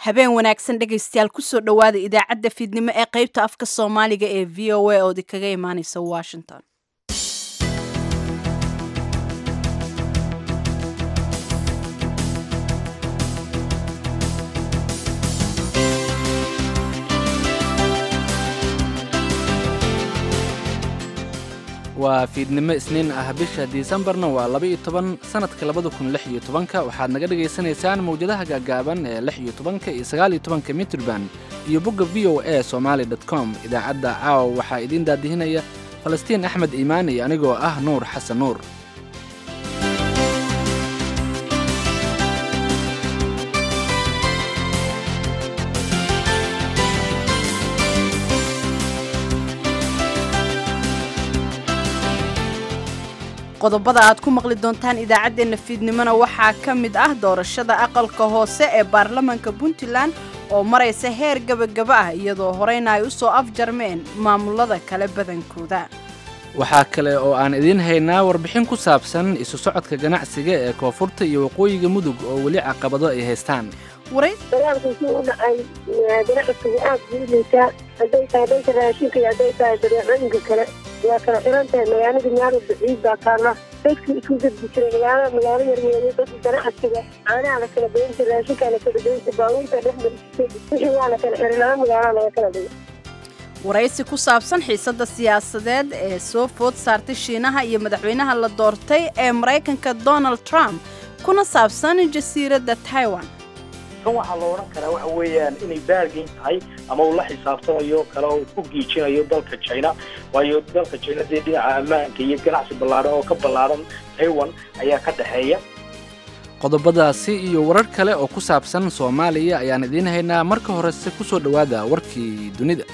habeen wanaagsan dhegaystayaal kusoo dhowaada idaacadda fiidnimo ee qaybta afka soomaaliga ee v o a oo idinkaga imaaneysa washington waa fiidnimo isniin ah bisha disembarna waa laba-iyo toban sanadka labada kun lix iyo tobanka waxaad naga dhagaysanaysaan mawjadaha gaagaaban ee lix iyo tobanka iyo sagaal iyo tobanka mitrban iyo bogga v o a somaali dot com idaacadda caawa waxaa idiin daadihinaya falastiin axmed iimaan iyo anigoo ah nuur xasan nuur qodobada aad ku maqli doontaan idaacaddeenna fiidnimona waxaa ka mid ah doorashada aqalka hoose ee baarlamanka puntland oo maraysa heer gebagaba ah iyadoo horeyna ay u soo afjarmeen maamulada kale badankooda waxaa kale oo aan idiin haynaa warbixin ku saabsan isu socodka ganacsiga ee koonfurta iyo waqooyiga mudug oo weli caqabado ay haystaan dagaalkiisii u dhacay ganacsiga aad buu liitaa hadday tahay dhanka raashinka iyo hadday tahay badeecooyinka kale waa kala xiran tahay magaalada meel baciid baa taalla dadkii isku gudbi jiray magaala magaalo yarweeye dadka ganacsiga caanaha la kala badan jiray raashinkaa la kala badan jiray baabuurta dhex marisay wixii waa la kala xiray laba magaalo laga kala dhigay waraysi ku saabsan xiisadda siyaasadeed ee soo food saartay shiinaha iyo madaxweynaha la doortay ee maraykanka donald trump kuna saabsan jasiiradda taiwan kan waxaa la odhan karaa waxa weeyaan inay baargayn tahay ama uu la xisaabtamayo kale uu ku giijinayo dalka china waayo dalka china dee dhinaca ammaanka iyo ganacsi ballaadhan oo ka ballaadhan taiwan ayaa ka dhexeeya qodobadaasi iyo warar kale oo ku saabsan soomaaliya ayaan idiin haynaa marka horese ku soo dhowaada warkii dunida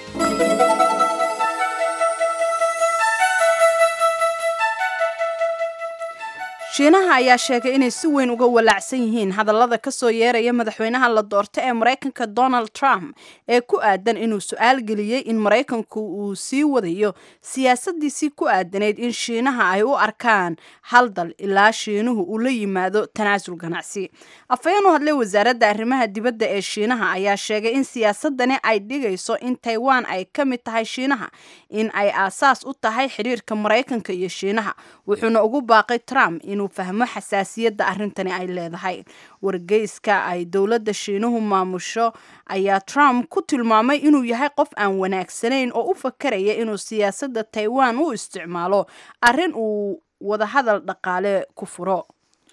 shiinaha ayaa sheegay inay si weyn uga walaacsan yihiin hadallada ka soo yeeraya madaxweynaha la doorta ee maraykanka donald trump ee ku aadan inuu su-aal geliyey in maraykanku uu sii wadayo siyaasadiisii ku aadanayd in shiinaha ay u arkaan hal dal ilaa shiinuhu uu la yimaado tanaasul ganacsi afhayeen u hadlay wasaaradda arrimaha dibadda ee shiinaha ayaa sheegay in siyaasadani ay dhigayso in taiwan ay ka mid tahay shiinaha in ay aasaas u tahay xidhiirka maraykanka iyo shiinaha wuxuuna ugu baaqay trump inuu fahmo xasaasiyadda arrintani ay leedahay wargeyska ay dowladda shiinuhu maamusho ayaa trump ku tilmaamay inuu yahay qof aan wanaagsanayn oo u fakaraya inuu siyaasadda taiwan u isticmaalo arrin uu wadahadal dhaqaale ku furo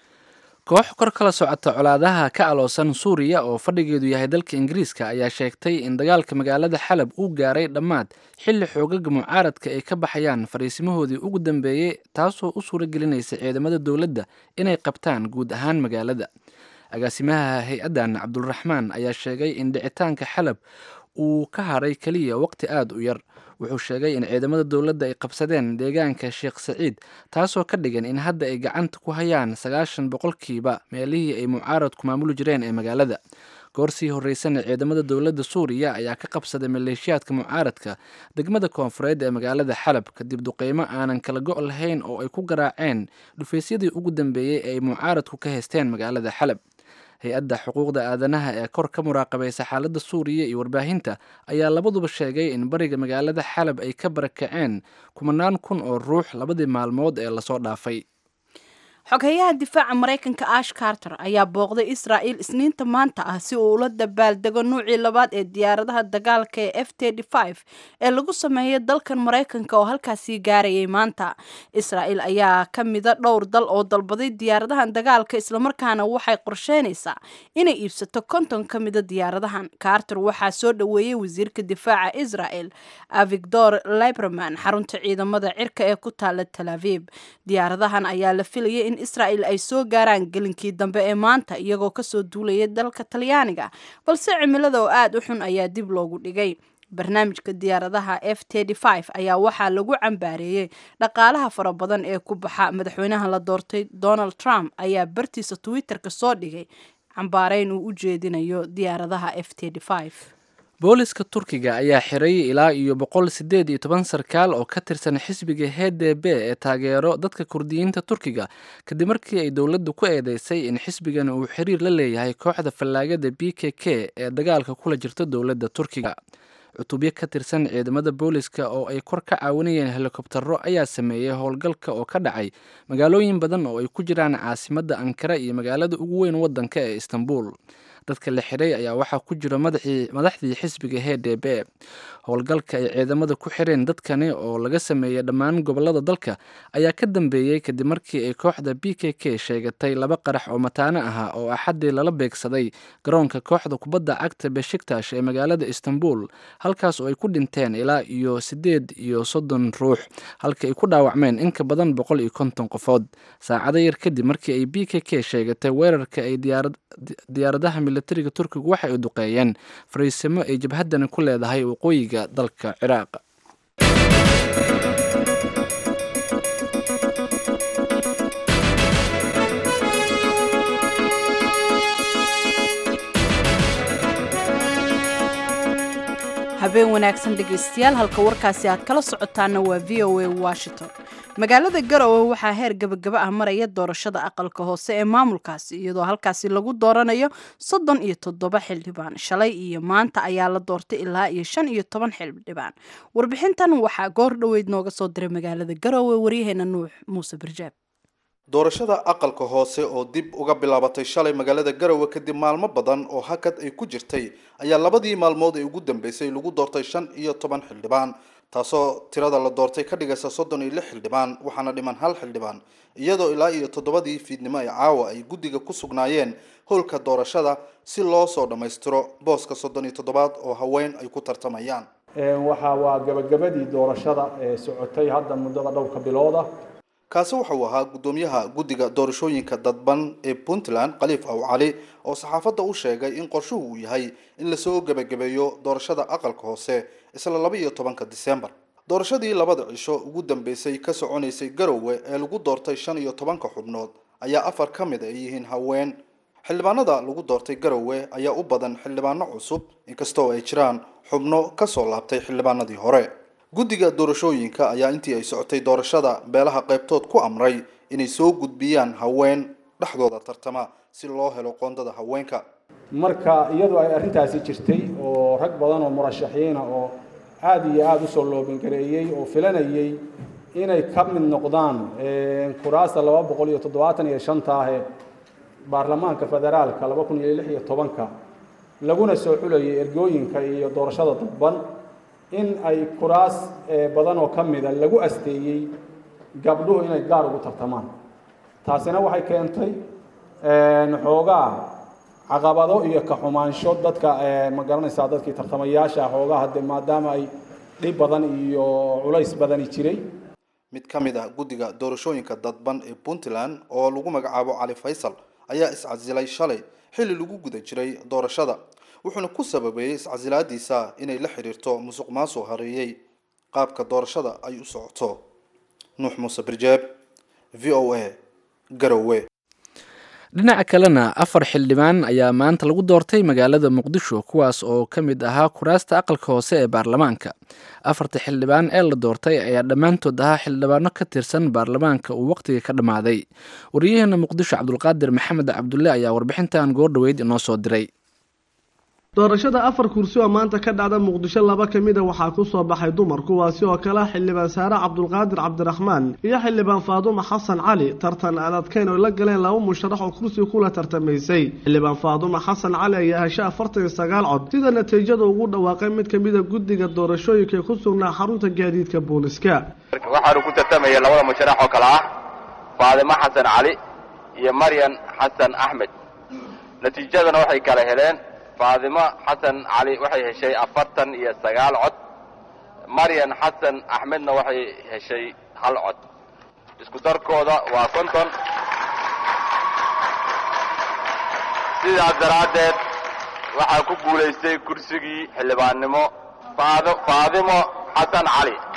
koox kor kala socota colaadaha ka aloosan suuriya oo fadhigeedu yahay dalka ingiriiska ayaa sheegtay in dagaalka magaalada xalab uu gaaray dhammaad xilli xoogaga mucaaradka ay ka baxayaan fariisimahoodii ugu dambeeyey taasoo u suura gelinaysa ciidamada dowladda inay qabtaan guud ahaan magaalada agaasimaha hay-addan cabdulraxmaan ayaa sheegay in dhicitaanka xalab uu ka hadhay keliya waqti aada u yar wuxuu sheegay in ciidamada dowladda ay qabsadeen deegaanka sheekh saciid taasoo ka dhigan in hadda ay gacanta ku hayaan sagaashan boqolkiiba meelihii ay mucaaradku maamuli jireen ee magaalada goorsii horreysana ciidamada dowladda suuriya ayaa ka qabsaday maleeshiyaadka mucaaradka degmada koonfureed ee magaalada xalab kadib duqeymo aanan kala go' lahayn oo ay ku garaaceen dhufaysyadii ugu dambeeyey ee ay mucaaradku ka haysteen magaalada xalab hay-adda xuquuqda aadanaha ee kor ka muraaqabaysa xaaladda suuriya iyo warbaahinta ayaa labaduba sheegay in bariga magaalada xalab ay ka barakaceen kumanaan kun oo ruux labadii maalmood ee lasoo dhaafay xoghayaha difaaca maraykanka ash carter ayaa booqday israa'il isniinta maanta ah si uu ula dabaaldego nuucii labaad ee diyaaradaha dagaalka ee f ee lagu sameeyay dalkan maraykanka oo halkaasii gaarayay maanta israa'il ayaa ka mida dhowr dal oo dalbaday diyaaradahan dagaalka islamarkaana waxay qorsheynaysaa inay iibsato konton ka mida diyaaradahan carter waxaa soo dhoweeyey wasiirka difaaca israa'el avigdor liberman xarunta ciidamada cirka ee ku taala tel aviv diyaaradahan ayaa la filayay in israa'il ay soo gaaraan gelinkii dambe ee maanta iyagoo kasoo duulaya dalka talyaaniga balse cimilada oo aada u xun ayaa dib loogu dhigay barnaamijka diyaaradaha f ayaa waxaa lagu cambaareeyey dhaqaalaha fara badan ee ku baxa madaxweynaha la doortay donald trump ayaa bartiisa twitter-ka soo dhigay cambaareyn uu u jeedinayo diyaaradaha f booliska turkiga ayaa xiray ilaa iyo boqol sideed iyo toban sarkaal oo ka tirsan xisbiga h d b ee taageero dadka kurdiyiinta turkiga kadib markii ay dowladdu ku eedeysay in xisbigan uu xiriir la leeyahay kooxda fallaagada b k k ee dagaalka kula jirta dowladda turkiga cutubyo ka tirsan ciidamada booliska oo ay kor ka caawinayeen helikobtaro ayaa sameeyey howlgalka oo ka dhacay magaalooyin badan oo ay ku jiraan caasimadda ankara iyo magaalada ugu weyn waddanka ee istanbul dadka la xiray ayaa waxaa ku jira madaxdii xisbiga h d b howlgalka ay ciidamada ku xireen dadkani oo laga sameeyey dhammaan gobolada dalka ayaa ka dambeeyey kadib markii ay kooxda b k k sheegatay laba qarax oo mataano ahaa oo axaddii lala beegsaday garoonka kooxda kubadda cagta beshiktash ee magaalada istanbul halkaas oo ay ku dhinteen ilaa iyo siddeed iyo soddon ruux halka ay ku dhaawacmeen in ka badan boqol iyo konton qofood saacado yar kadib markii ay b k k sheegatay weerarka ay diyaaradaha militariga turkigu waxa ay duqeeyeen fariisimo ay jabhaddani ku leedahay waqooyiga dalka ciraaq habeen wanaagsan dhegaystayaal halka warkaasi aad kala socotaana waa v o a washington magaalada garowe waxaa heer gabagaba ah maraya doorashada aqalka hoose ee maamulkaasi iyadoo halkaasi lagu dooranayo soddon iyo toddoba xildhibaan shalay iyo maanta ayaa la doortay ilaa iyo shan iyo toban xildhibaan warbixintan waxaa goor dhoweyd nooga soo diray magaalada garowe waryaheena nuux muuse barjaab doorashada aqalka hoose oo dib uga bilaabatay shalay magaalada garowe kadib maalmo badan oo hakad ay ku jirtay ayaa labadii maalmood ee ugu dambeysay lagu doortay shan iyo toban xildhibaan taasoo tirada la doortay ka dhigaysa soddon iyo lix xildhibaan waxaana dhiman hal xildhibaan iyadoo ilaa iyo toddobadii fiidnimo ee caawa ay guddiga ku sugnaayeen howlka doorashada si loo soo dhammaystiro booska soddon iyo toddobaad oo haween ay ku tartamayaan waxa waa gabagabadii doorashada ee socotay hadda muddada dhowrka bilooda kaasi wuxuu ahaa guddoomiyaha guddiga doorashooyinka dadban ee puntland khaliif aw cali oo saxaafadda u sheegay in qorshuhu uu yahay in lasoo gebagabeeyo doorashada aqalka hoose isla laba iyo tobanka disembar doorashadii labada cisho ugu dambeysay ka soconaysay garowe ee lagu doortay shan iyo tobanka xubnood ayaa afar ka mid ay yihiin haween xildhibaanada lagu doortay garowe ayaa u badan xildhibaano cusub inkastoo ay jiraan xubno kasoo laabtay xildhibaanadii hore guddiga doorashooyinka ayaa intii ay socotay doorashada beelaha qaybtood ku amray inay soo gudbiyaan haween dhexdooda tartama si loo helo qoondada haweenka marka iyadoo ay arrintaasi jirtay oo rag badan oo murashaxiina oo aada iyo aada usoo loobingareeyey oo filanayay inay ka mid noqdaan kuraasta laba boqol iyo toddobaatan iyo shanta ah ee baarlamaanka federaalka laba kun iyo lix iyo tobanka laguna soo xulayay ergooyinka iyo doorashada dadban in ay kuraas badan oo ka mida lagu asteeyey gabdhuhu inay gaar ugu tartamaan taasina waxay keentay xoogaa caqabado iyo ka xumaansho dadka ma garanaysaa dadkii tartamayaasha xoogaa hadde maadaama ay dhib badan iyo culays badani jiray mid ka mid ah guddiga doorashooyinka dadban ee puntland oo lagu magacaabo cali faysal ayaa iscasilay shalay xilli lagu guda jiray doorashada wuxuuna ku sababeeyey iscasilaadiisa inay la xiriirto musuq maasuq hareeyey qaabka doorashada ay u socoto nuux muuse birjeeb v o a garowe dhinaca kalena afar xildhibaan ayaa maanta lagu doortay magaalada muqdisho kuwaas oo ka mid ahaa kuraasta aqalka hoose ee baarlamaanka afarta xildhibaan ee la doortay ayaa dhammaantood ahaa xildhibaano ka tirsan baarlamaanka uu waqtiga ka dhammaaday wariyaheena muqdisho cabdulqaadir maxamed cabdulle ayaa warbixintan goordhoweyd inoo soo diray doorashada afar kursi oo maanta ka dhacda muqdisho laba ka mid a waxaa ku soo baxay dumar kuwaasi oo kale ah xildhibaan saare cabdulqaadir cabdiraxmaan iyo xildhibaan faadumo xasan cali tartan aan adkayn oo la galeen laba musharax oo kursi kula tartamaysay xildhibaan faadumo xasan cali ayaa heshay afartan iyo sagaal cod sida natiijada ugu dhawaaqay mid ka mida guddiga doorashooyinka ee ku sugnaa xarunta gaadiidka booliska waxaanu ku tartamaya labada musharax oo kale ah faadimo xasan cali iyo maryan xasan axmed natiijadana waxay kala heleen faadimo xasan cali waxay heshay afartan iyo sagaal cod maryan xasan axmedna waxay heshay hal cod isku darkooda waa konton sidaas daraaddeed waxaa ku guulaystay kursigii xildhibaannimo faadimo xasan cali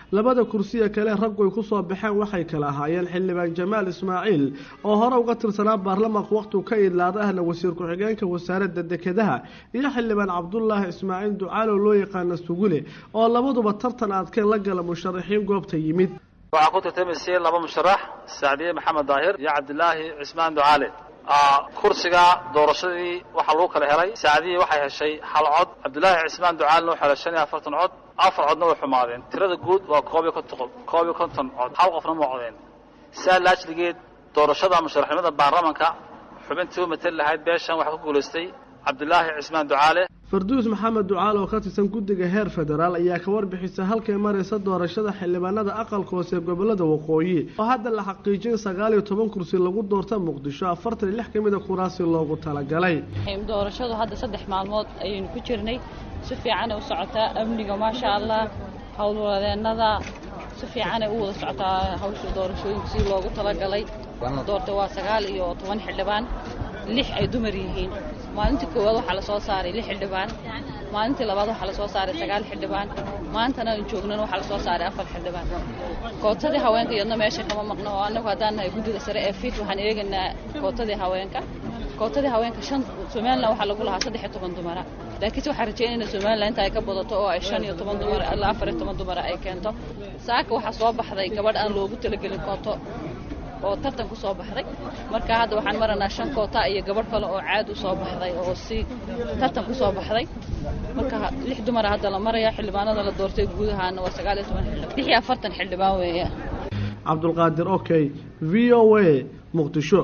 labada kursiya kale raggu ay kusoo baxeen waxay kala ahaayeen xildhibaan jamaal ismaaciil oo hore uga tirsanaa baarlamaanka waqhtigu ka idlaada ahna wasiir ku-xigeenka wasaaradda dekedaha iyo xildhibaan cabdulaahi ismaaciil ducaalow loo yaqaana sugule oo labaduba tartan adkeen la gala musharaxiin goobta yimid waxaa ku tartamaysay laba musharax sacdiye maxamed daahir iyo cabdilaahi cismaan ducaale kursiga doorashadii waxaa lagu kala helay sacdiye waxay heshay hal cod cabdilaahi cismaan ducaalena wuxuu helay shan iyo afartan cod afar codna way xumaadeen tirada guud waa koob iyo konton koob iyo konton cod hal qofna ma codeen saa laajligeed doorashada musharaxnimada baarlamanka xubintii u matali lahayd beeshan waxaa ku guulaystay cabdilaahi cismaan ducaale farduus maxamed ducaal oo ka tirsan guddiga heer federaal ayaa ka warbixisa halkay maraysa doorashada xildhibaanada aqalka hoose ee gobolada waqooyi oo hadda la xaqiijin sagaal iyo toban kursi lagu doorta muqdisho afartan iyo lix ka mid a kuraasi loogu talagalay doorashadu hadda saddex maalmood ayaynu ku jirnay si fiicanay u socotaa amniga maasha allah howlwadeennada si fiicanay u wada socotaa hawsha doorashooyinka si loogu talagalay doorta waa sagaal iyo toban xildhibaan lix ay dumar yihiin maalintii koowaad waxaa la soo saaray lix xildhibaan maalintii labaad waxaa la soo saaray sagaal xildhibaan maantana aan joognana waxaa la soo saaray afar xildhibaan kootadii haweenka iyadna meesha kama maqno oo annagu haddaan nahay guddiga sare ee fit waxaan eegaynaa kootadii haweenka kootadii haweenka shan somalilan waxaa lagu lahaa saddex iyo toban dumara laakiinse waxaan rajaynaynaa somalilan inta ay ka badato oo ay shan iyo toban dumar ilaa afar iyo toban dumara ay keento saaka waxaa soo baxday gabadh aan loogu talagelin kooto oo tartan ku soo baxday marka hadda waxaan maranaa shan koota iyo gabadh kale oo caad u soo baxday oo si tartan ku soo baxday marka lix dumara hadda la maraya xildhibaanada la doortay guud ahaana waa sagaal iyo toban xildhibaan lix iyo afartan xildhibaan weeye cabdulqaadir okey v o a muqdisho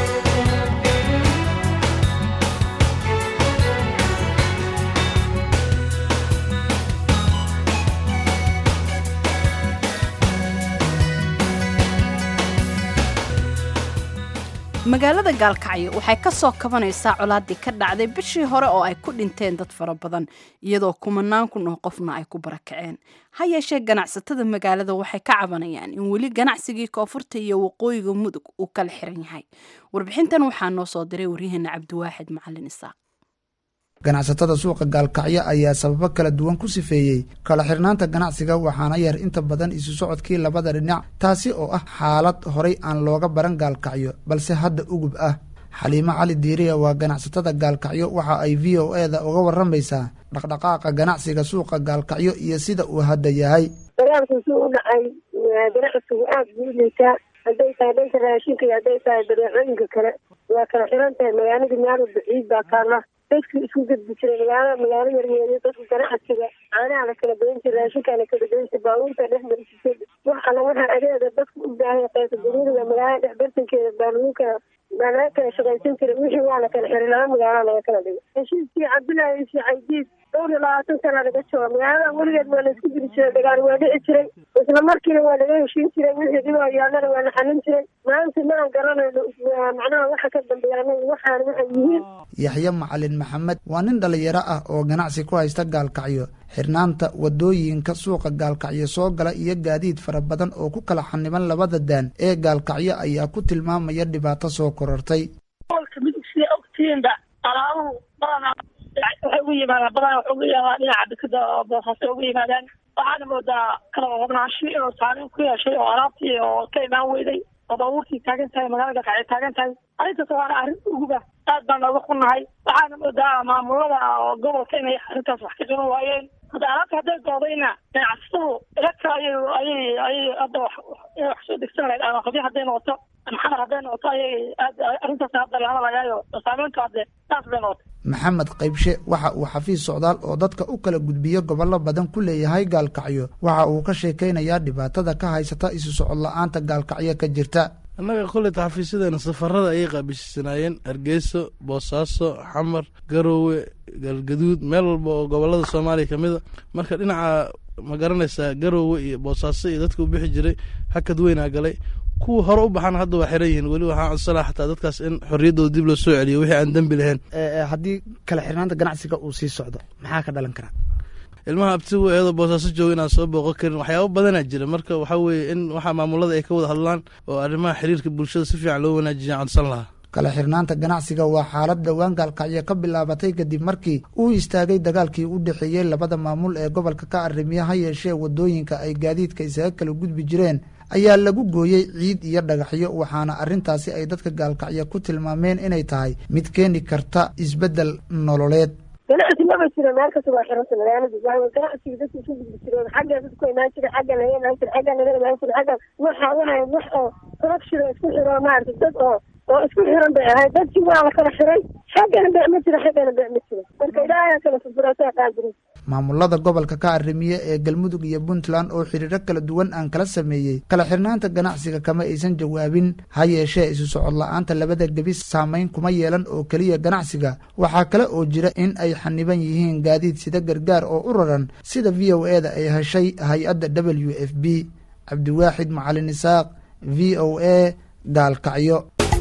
magaalada gaalkacyo waxay ka soo kabanaysaa colaadii ka dhacday bishii hore oo ay ku dhinteen dad fara badan iyadoo kumanaan kun oo qofna ay ku barakaceen ha yeeshee ganacsatada magaalada waxay ka cabanayaan in weli ganacsigii koonfurta iyo waqooyiga mudug uu kala xiran yahay warbixintan waxaa noo soo diray waryaheena cabdiwaaxid macalin isaaq ganacsatada suuqa gaalkacyo ayaa sababo kala duwan ku sifeeyey kala xirnaanta ganacsiga waxaana yar inta badan isu socodkii labada dhinac taasi oo ah xaalad horay aan looga baran gaalkacyo balse hadda ugub ah xaliimo cali diiriya waa ganacsatada gaalkacyo waxa ay v o e da uga waramaysaa dhaqdhaqaaqa ganacsiga suuqa gaalkacyo iyo sida uu hadda yahay dagaalku suu u dhacay ganacsigu aada buu liitaa hadday tahay dhanka raashinka iyo hadday tahay badeecooyinka kale waa kala xiran tahay magaalada meelo baciid baa taala dadku isku gudbi jiray magaalada magaalo yarweeye dadku ganacsiga caanaha la kala badan jiray raashinkaa la kala badan jiray baabuurta dhex marisisay wax alla waxaa adeega dadku u baahay qaysa daruuriga magaalada dhex bartankeeda baa lagu kala baa laga kala shaqaysan jiray wixii waa la kala xiray laba magaalo laga kala dhigay heshiiskii cabdullaahi iyo caydiid dhowr iyo labaatan sana laga jooga magaalada weligeed waa la isku diri jiray dagaal waa dhici jiray isla markiina waa laga heshiin jiray wixii dhibaa yaallana waa la xalin jiray maanta ma aan garanayno macnaha waxa ka dambeeya anaga waxaan waxay yihiin yaxye macalin maxamed waa nin dhallinyaro ah oo ganacsi ku haysta gaalkacyo xirnaanta wadooyinka suuqa gaalkacyo soo gala iyo gaadiid fara badan oo ku kala xaniban labada daan ee gaalkacyo ayaa ku tilmaamaya dhibaato soo korortay olka midigsiya ogtiinba alaabuhu badanaa waxay ugu yimaadaan badanaa waxay ugu yimaadaan dhinaca dekada boosaasay ugu yimaadaan waxaana moodaa kala qobnaansho inuu saameyn ku yeeshay oo alaabtii oo ka imaan weyday oo baabuurtii taagan tahay magaalada gaalkacyo taagan tahay arrintaas waana arrin uguba aad baan nooga xunnahay waxaana moodaa maamulada oo gobolka inay arrintaas wax ka qaban waayeen hadda alaabta hadday doodayna ganacsatadu electra ayay ayay ayay hadda wax inay wax soo degsan lahayd ama qadi hadday noqoto maxamar hadday noqoto ayay aad arrintaas hadda la hadalagaayo saameyntu hadde saas bay noqotay maxamed qaybshe waxa uu xafiis socdaal oo dadka u kala gudbiyo gobollo badan ku leeyahay gaalkacyo waxa uu ka sheekaynayaa dhibaatada ka haysata isu socod la-aanta gaalkacyo ka jirta annaga kolleyta xafiisyadeena safarada ayay qaabishsanaayeen hargeyso boosaaso xamar garoowe galgaduud meel walba oo gobolada soomaaliya ka mida marka dhinaca ma garanaysaa garoowe iyo boosaaso iyo dadka u bixi jiray hakad weynaa galay kuwa hore u baxana hadda waa xiran yihiin weli waxaa codsanaa xataa dadkaas in xorriyaddooda dib loo soo celiyo wixii aan dembi lahayn haddii kala xirnaanta ganacsiga uu sii socdo maxaa ka dhalan karaa ilmaha abtigu eedoo boosaaso jooga inaan soo booqo karin waxyaaba badanaa jira marka waxaa weeye in waxaa maamulada ay ka wada hadlaan oo arrimaha xiriirka bulshada si fiican loo wanaajiya codsan lahaa kala xirnaanta ganacsiga waa xaalad dhowaan gaalkacyo ka bilaabatay kadib markii uu istaagay dagaalkii u dhexeeyey labada maamul ee gobolka ka arrimiya ha yeeshee wadooyinka ay gaadiidka isaga kala gudbi jireen ayaa lagu gooyey ciid iyo dhagaxyo waxaana arrintaasi ay dadka gaalkacyo ku tilmaameen inay tahay mid keeni karta isbeddel nololeed ganacsi maba jiro meel kasta waa xiranta magaalada waa ganacsiga dadka isu gudbi jireen xagga dadku imaan jira xagga laga imaan jira xagga laga imaan jira xagga waxa wahay wax oo corruption oo isku xiro maarata dad oo oo isku xiran bay ahayd dadkii waa la kala xiray xaggana bec ma jiro xaggana bec ma jiro marka ilaahay kala furfuraasaa qaadirin maamulada gobolka ka arrimiye ee galmudug iyo puntland oo xiriiro kala duwan aan kala sameeyey kala xirnaanta ganacsiga kama aysan jawaabin ha yeeshee isu socod la-aanta labada gebi saameyn kuma yeelan oo keliya ganacsiga waxaa kale oo jira in ay xaniban yihiin gaadiid sida gargaar oo u raran sida v o e da ay heshay hay-adda w f b cabdiwaaxid macalin isaaq v o a gaalkacyo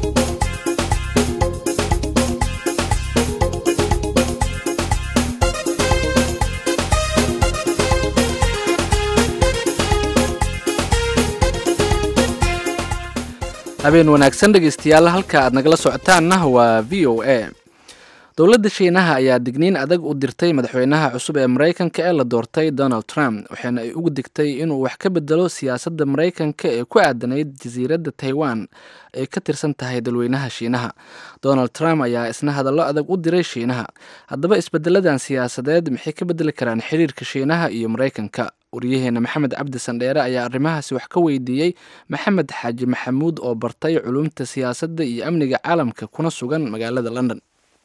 habeen wanaagsan dhegeystayaal halka aad nagala socotaanna waa v o a dowladda shiinaha ayaa digniin adag u dirtay madaxweynaha cusub ee maraykanka ee la doortay donald trump waxaana ay ugu digtay inuu wax ka bedelo siyaasadda maraykanka ee ku aadanayd jasiiradda taiwan ay ka tirsan tahay dalweynaha shiinaha donald trump ayaa isna hadallo adag u diray shiinaha haddaba isbedeladan siyaasadeed maxay ka bedeli karaan xiriirka shiinaha iyo maraykanka waryaheena maxamed cabdi sandheere ayaa arrimahaasi wax ka weydiiyey maxamed xaaji maxamuud oo bartay culumta siyaasadda iyo amniga caalamka kuna sugan magaalada london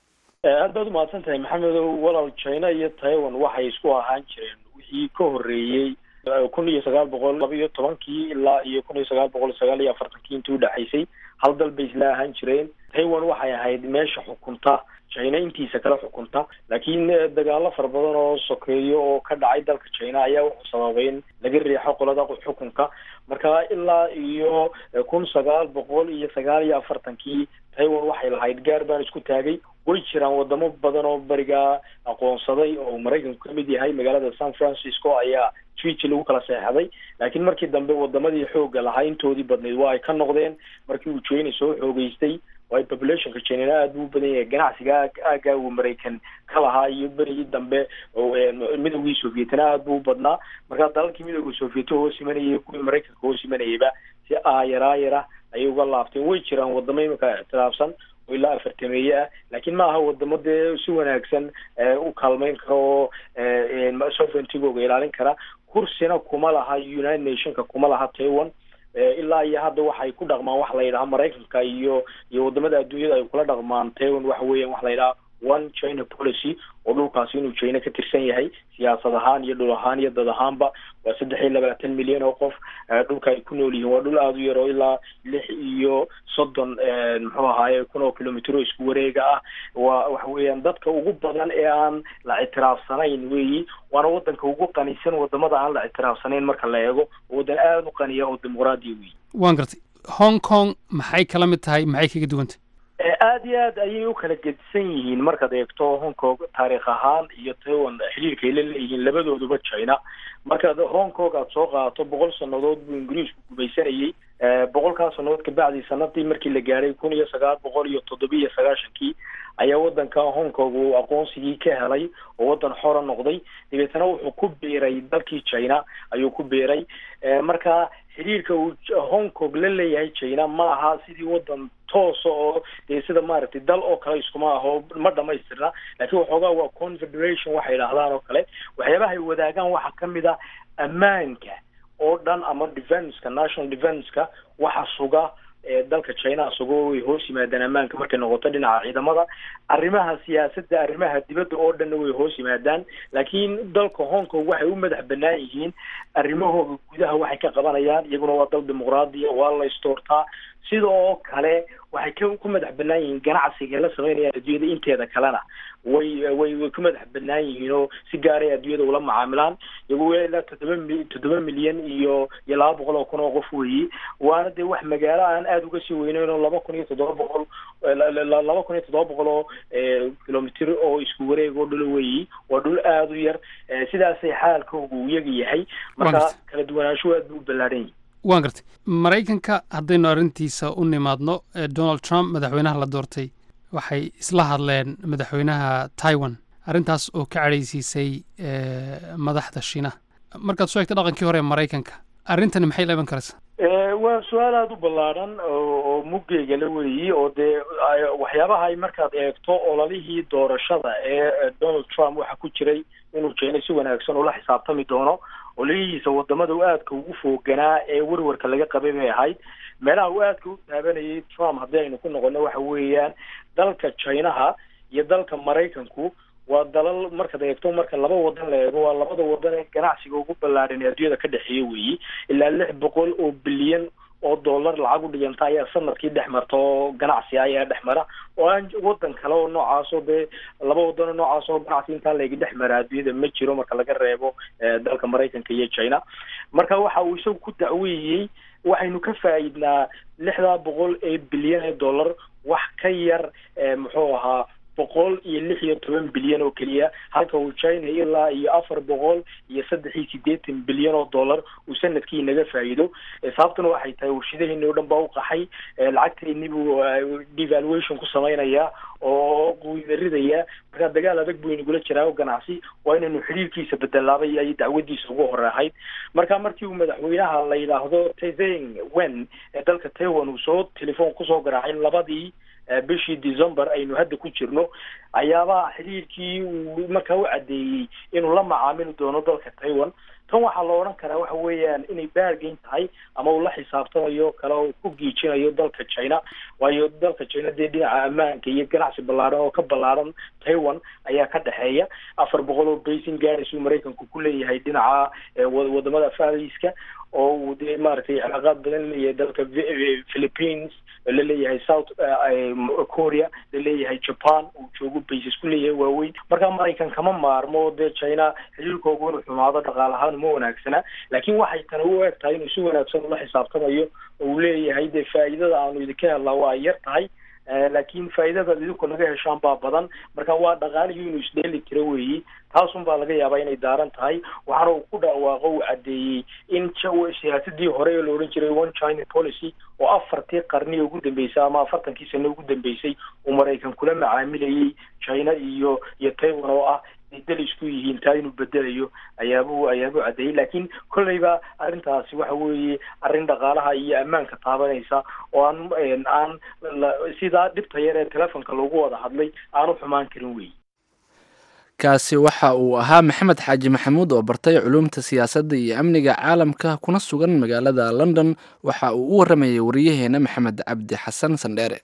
aad baad umahadsan tahay maxamedow walaal china iyo taiwan waxay isku ahaan jireen wixii ka horreeyey kun iyo sagaal boqol laba iyo tobankii ilaa iyo kun iyo sagaal boqol sagaal iyo afartankii intii udhexaysay hal dal bay isla ahaan jireen taiwan waxay ahayd meesha xukunta china intiisa kala xukunta laakiin dagaalo fara badan oo sokeeyo oo ka dhacay dalka china ayaa wuxuu sababay in laga riixo qolada xukunka marka ilaa iyo kun sagaal boqol iyo sagaal iyo afartankii taiwan waxay lahayd gaar baan isku taagay way jiraan wadamo badan oo berigaa aqoonsaday oo maraykanku kamid yahay magaalada san francisco ayaa twitch lagu kala seexday laakiin markii dambe wadamadii xooga lahaa intoodii badnayd waa ay ka noqdeen markii uu china soo xoogeystay waayo populationka chinana aad buu u badan yahay ganacsiga aagaa uu maraykan ka lahaa iyo berigii dambe midowgii sovietna aad buu u badnaa markaa dalalkii midowga soviet hoos imanayay kuwii maraykanka hoos imanayayba si aayaraayara ayay uga laabteen way jiraan wadamo imika ictiraafsan oo ilaa afartameeye ah laakiin ma aha wadamo dee si wanaagsan u kaalmeyn kara oo sovereigntigooga ilaalin kara kursina kuma laha united nationka kuma laha taiwan ilaa iyo hadda waxay ku dhaqmaan wax la yidhaha maraykanka iyo iyo wadamada adduunyada ay kula dhaqmaan taiwan waxa weeyaan wax la yidhaha one china policy oo dhulkaasi inuu china ka tirsan yahay siyaasad ahaan iyo dhul ahaan iyo dad ahaanba waa saddex iyo labaatan milyan oo qof dhulka ay ku nool yihiin waa dhul aada u yar oo ilaa lix iyo soddon muxuu ahaaye kun oo kilomitro isku wareega ah waa waxa weeyaan dadka ugu badan ee aan la ictiraafsanayn weeyi waana wadanka ugu qanisan wadamada aan la ictiraafsanayn marka la eego wadan aada u qaniya oo dimuqraadiya weeyi waan gartay hong kong maxay kala mid tahay maxay kaga duwantay aada iyo aad ayay u kala gedisan yihiin markaad eegto hong kong taariikh ahaan iyo taiwan xiriirka ay la leeyihiin labadooduba china markaad hong kong aada soo qaadato boqol sanadood buu ingiriisku gumaysanayay boqolkaa sanadood kabacdi sanadii markii la gaadhay kun iyo sagaal boqol iyo toddobiiyo sagaashankii ayaa wadanka hong kong uu aqoonsigii ka helay oo wadan xora noqday dabeetana wuxuu ku biiray dalkii china ayuu ku biiray marka xiriirka uu hong kong la leeyahay china ma aha sidii wadan toosa oo dee sida maaragtay dal oo kale iskuma aho ma dhamaystirna laakiin waxoogaa waa confederation waxay idhaahdaan oo kale waxyaabahay wadaagaan waxaa kamid a ammaanka oo dhan ama defenceka national defenceka waxa suga dalka china isagoo way hoos yimaadaan ammaanka markay noqoto dhinaca ciidamada arrimaha siyaasadda arrimaha dibadda oo dhanna way hoos yimaadaan laakiin dalka hong kong waxay u madax banaan yihiin arrimahooda gudaha waxay ka qabanayaan iyaguna waa dal dimuqraadiya waa la istoortaa sidoo kale waxay ka ku madax banaan yihiin ganacsiga ay la sameynayaan adduunyada inteeda kalena way way way ku madax banaan yihiin oo si gaaray adduunyada ula macaamilaan iyagu ilaa toddoba mi toddoba milyan iyo iyo laba boqol oo kun oo qof weeyi waana dee wax magaalo aan aada uga sii weyneyn oo laba kun iyo toddoba boqol laba kun iyo toddoba boqol oo kilomitr oo isku wareeg oo dhulo weeyi waa dhul aada u yar sidaasay xaalkooga u yaga yahay marka kala duwanaanshuhu aad buu u ballaaran yihi waan gartay maraykanka haddaynu arrintiisa u nimaadno eh, donald trump madaxweynaha la doortay waxay isla hadleen madaxweynaha taiwan arrintaas oo ka cadhaysiisay eh, madaxda shiinaha markaad soo egta dhaqankii hore ee maraykanka arrintani maxay la iman karaysaa Eh, waa su-aal aada u ballaadhan oo oo muggeega la weeyey oo dee ay- waxyaabaha ay markaad eegto ololihii doorashada ee eh, donald trump waxaa ku jiray inuu jeenay si wanaagsan ula xisaabtami doono ololihiisa wadamada uu aadka ugu fooganaa ee werwarka laga qabay bay ahayd meelaha uu aadka u taabanayay trump haddii aynu ku noqono waxa weeyaan dalka chinaha iyo dalka maraykanku waa dalal markaad eegto marka laba wadan la eego waa labada wadan ee ganacsiga ugu ballaadhan ee adduunyada ka dhexeeya weeyi ilaa lix boqol oo bilyan oo dollar lacag u dhiganta ayaa sanadkii dhex marta oo ganacsi ah ayaa dhex mara oo aan wadan kale oo noocaasoo dee laba wadan oo noocaas oo ganacsi intaa laga dhex mara adduunyada ma jiro marka laga reebo eh, dalka maraykanka iyo china marka waxa uu isagu ku dacweeyey waxaynu ka faa'iidnaa lixdaa boqol ee bilyan ee dollar wax ka yar eh, muxuu ahaa boqol iyo lix iyo toban bilyan oo keliya halka uu china ilaa iyo afar boqol iyo saddex iyo siddeetan bilyan oo dollar uu sanadkii naga faa'iido Eh, sababtuna waxay tahay warshadeheeni oo dhan baa u qaxay Eh, lacagteeni buu eh, devaluation ku samaynayaa oo qiimaridaya marka dagaal adag buu inagula jiraa oo ganacsi waa inaynu xiriirkiisa bedelaabay ayay dacwadiisa ugu hore ahayd marka markii uu madaxweynaha la yidhaahdo tezeng wen ee dalka taiwan uu soo telefoon kusoo garaacay labadii eh, bishii december aynu hadda ku jirno ayaabaa xiriirkii uu markaa u caddeeyey inuu la macaamili doono dalka taiwan tan waxaa la odhan karaa waxa weeyaan inay baargayn tahay ama uu la xisaabtamayo kale oo ku giijinayo dalka china waayo dalka china dee dhinaca ammaanka iyo ganacsi ballaaran oo ka ballaaran taiwan ayaa ka dhexeeya afar boqol oo basin gaadhis uu maraykanku ku leeyahay dhinaca eh, wa- wadamada fariska oo uu dee maaragtay cilaaqaad badan leeyahay dalka Vi- philippines la leeyahay south eh, eh, korea la leeyahay japan uu joogo bases ku leeyahay waaweyn marka maraykan kama maarmo dee china xiriirkoogu inuu xumaado dhaqaal ahaan uma wanaagsana laakiin waxay tani u eg tahay inuu si wanaagsan ula xisaabtamayo oo uu leeyahay dee faa'iidada aanu idinka helnaa waa yar tahay Eh, laakiin faa'iidada idinku naga heshaan baa badan marka waa dhaqaalihii inuu isdheeli tiro weeyi taasun baa laga yaabaa inay daaran tahay waxaana uu ku dhawaaqo uu caddeeyey in ja- siyaasadii hore ee la odhan jiray one china policy oo afartii qarni ugu dambeysay ama afartankii sano ugu dambeysay uu maraykan kula macaamilayey china iyo iyo taiwan oo ah ay dal isku yihiin taa inuu bedelayo ayaabuu ayaabuu caddeeyey laakiin kolleyba arrintaasi waxa weeye arrin dhaqaalaha iyo ammaanka taabanaysa oo aan een, aan la- sidaa dhibta yar ee telefonka loogu wada hadlay aanu xumaan karin wey kaasi waxa uu ahaa maxamed xaaji maxamuud oo bartay culuumta siyaasadda iyo amniga caalamka kuna sugan magaalada london waxa uu u waramayay wariyaheena maxamed cabdi xasan sandheere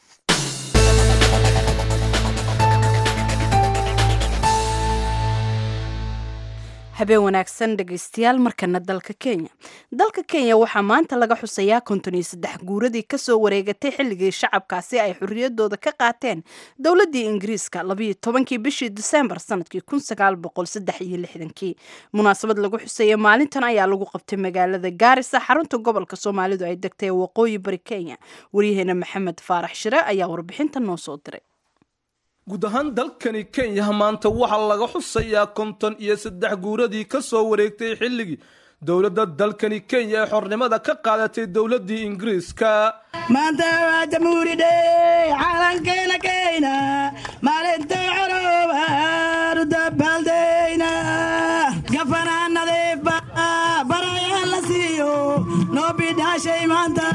habeen wanaagsan dhegaystayaal markana dalka kenya dalka kenya waxaa maanta laga xusayaa konton iyo saddex guuradii kasoo wareegatay xilligii shacabkaasi ay xorriyadooda ka qaateen dowladii ingiriiska labayo tobankii bishii disembar sanadkii kun sagaal boqol saddex iyo lixdankii munaasabad lagu xusaya maalintan ayaa lagu qabtay magaalada gaarisa xarunta gobolka soomaalidu ay degtay ee waqooyi bari kenya waryaheena maxamed faarax shire ayaa warbixinta noo soo diray guud ahaan dalkani kenya maanta waxaa laga xusayaa konton iyo saddex guuradii ka soo wareegtay xilligii dowladda dalkani kenya ee xornimada ka qaadatay dowladdii ingiriiska maanta waa jamhuuri dhey calankeena keyna maalintay corobaanu dabaaldeyna gafanaa nadiifa barayaan la siiyo noo bidhaashay maanta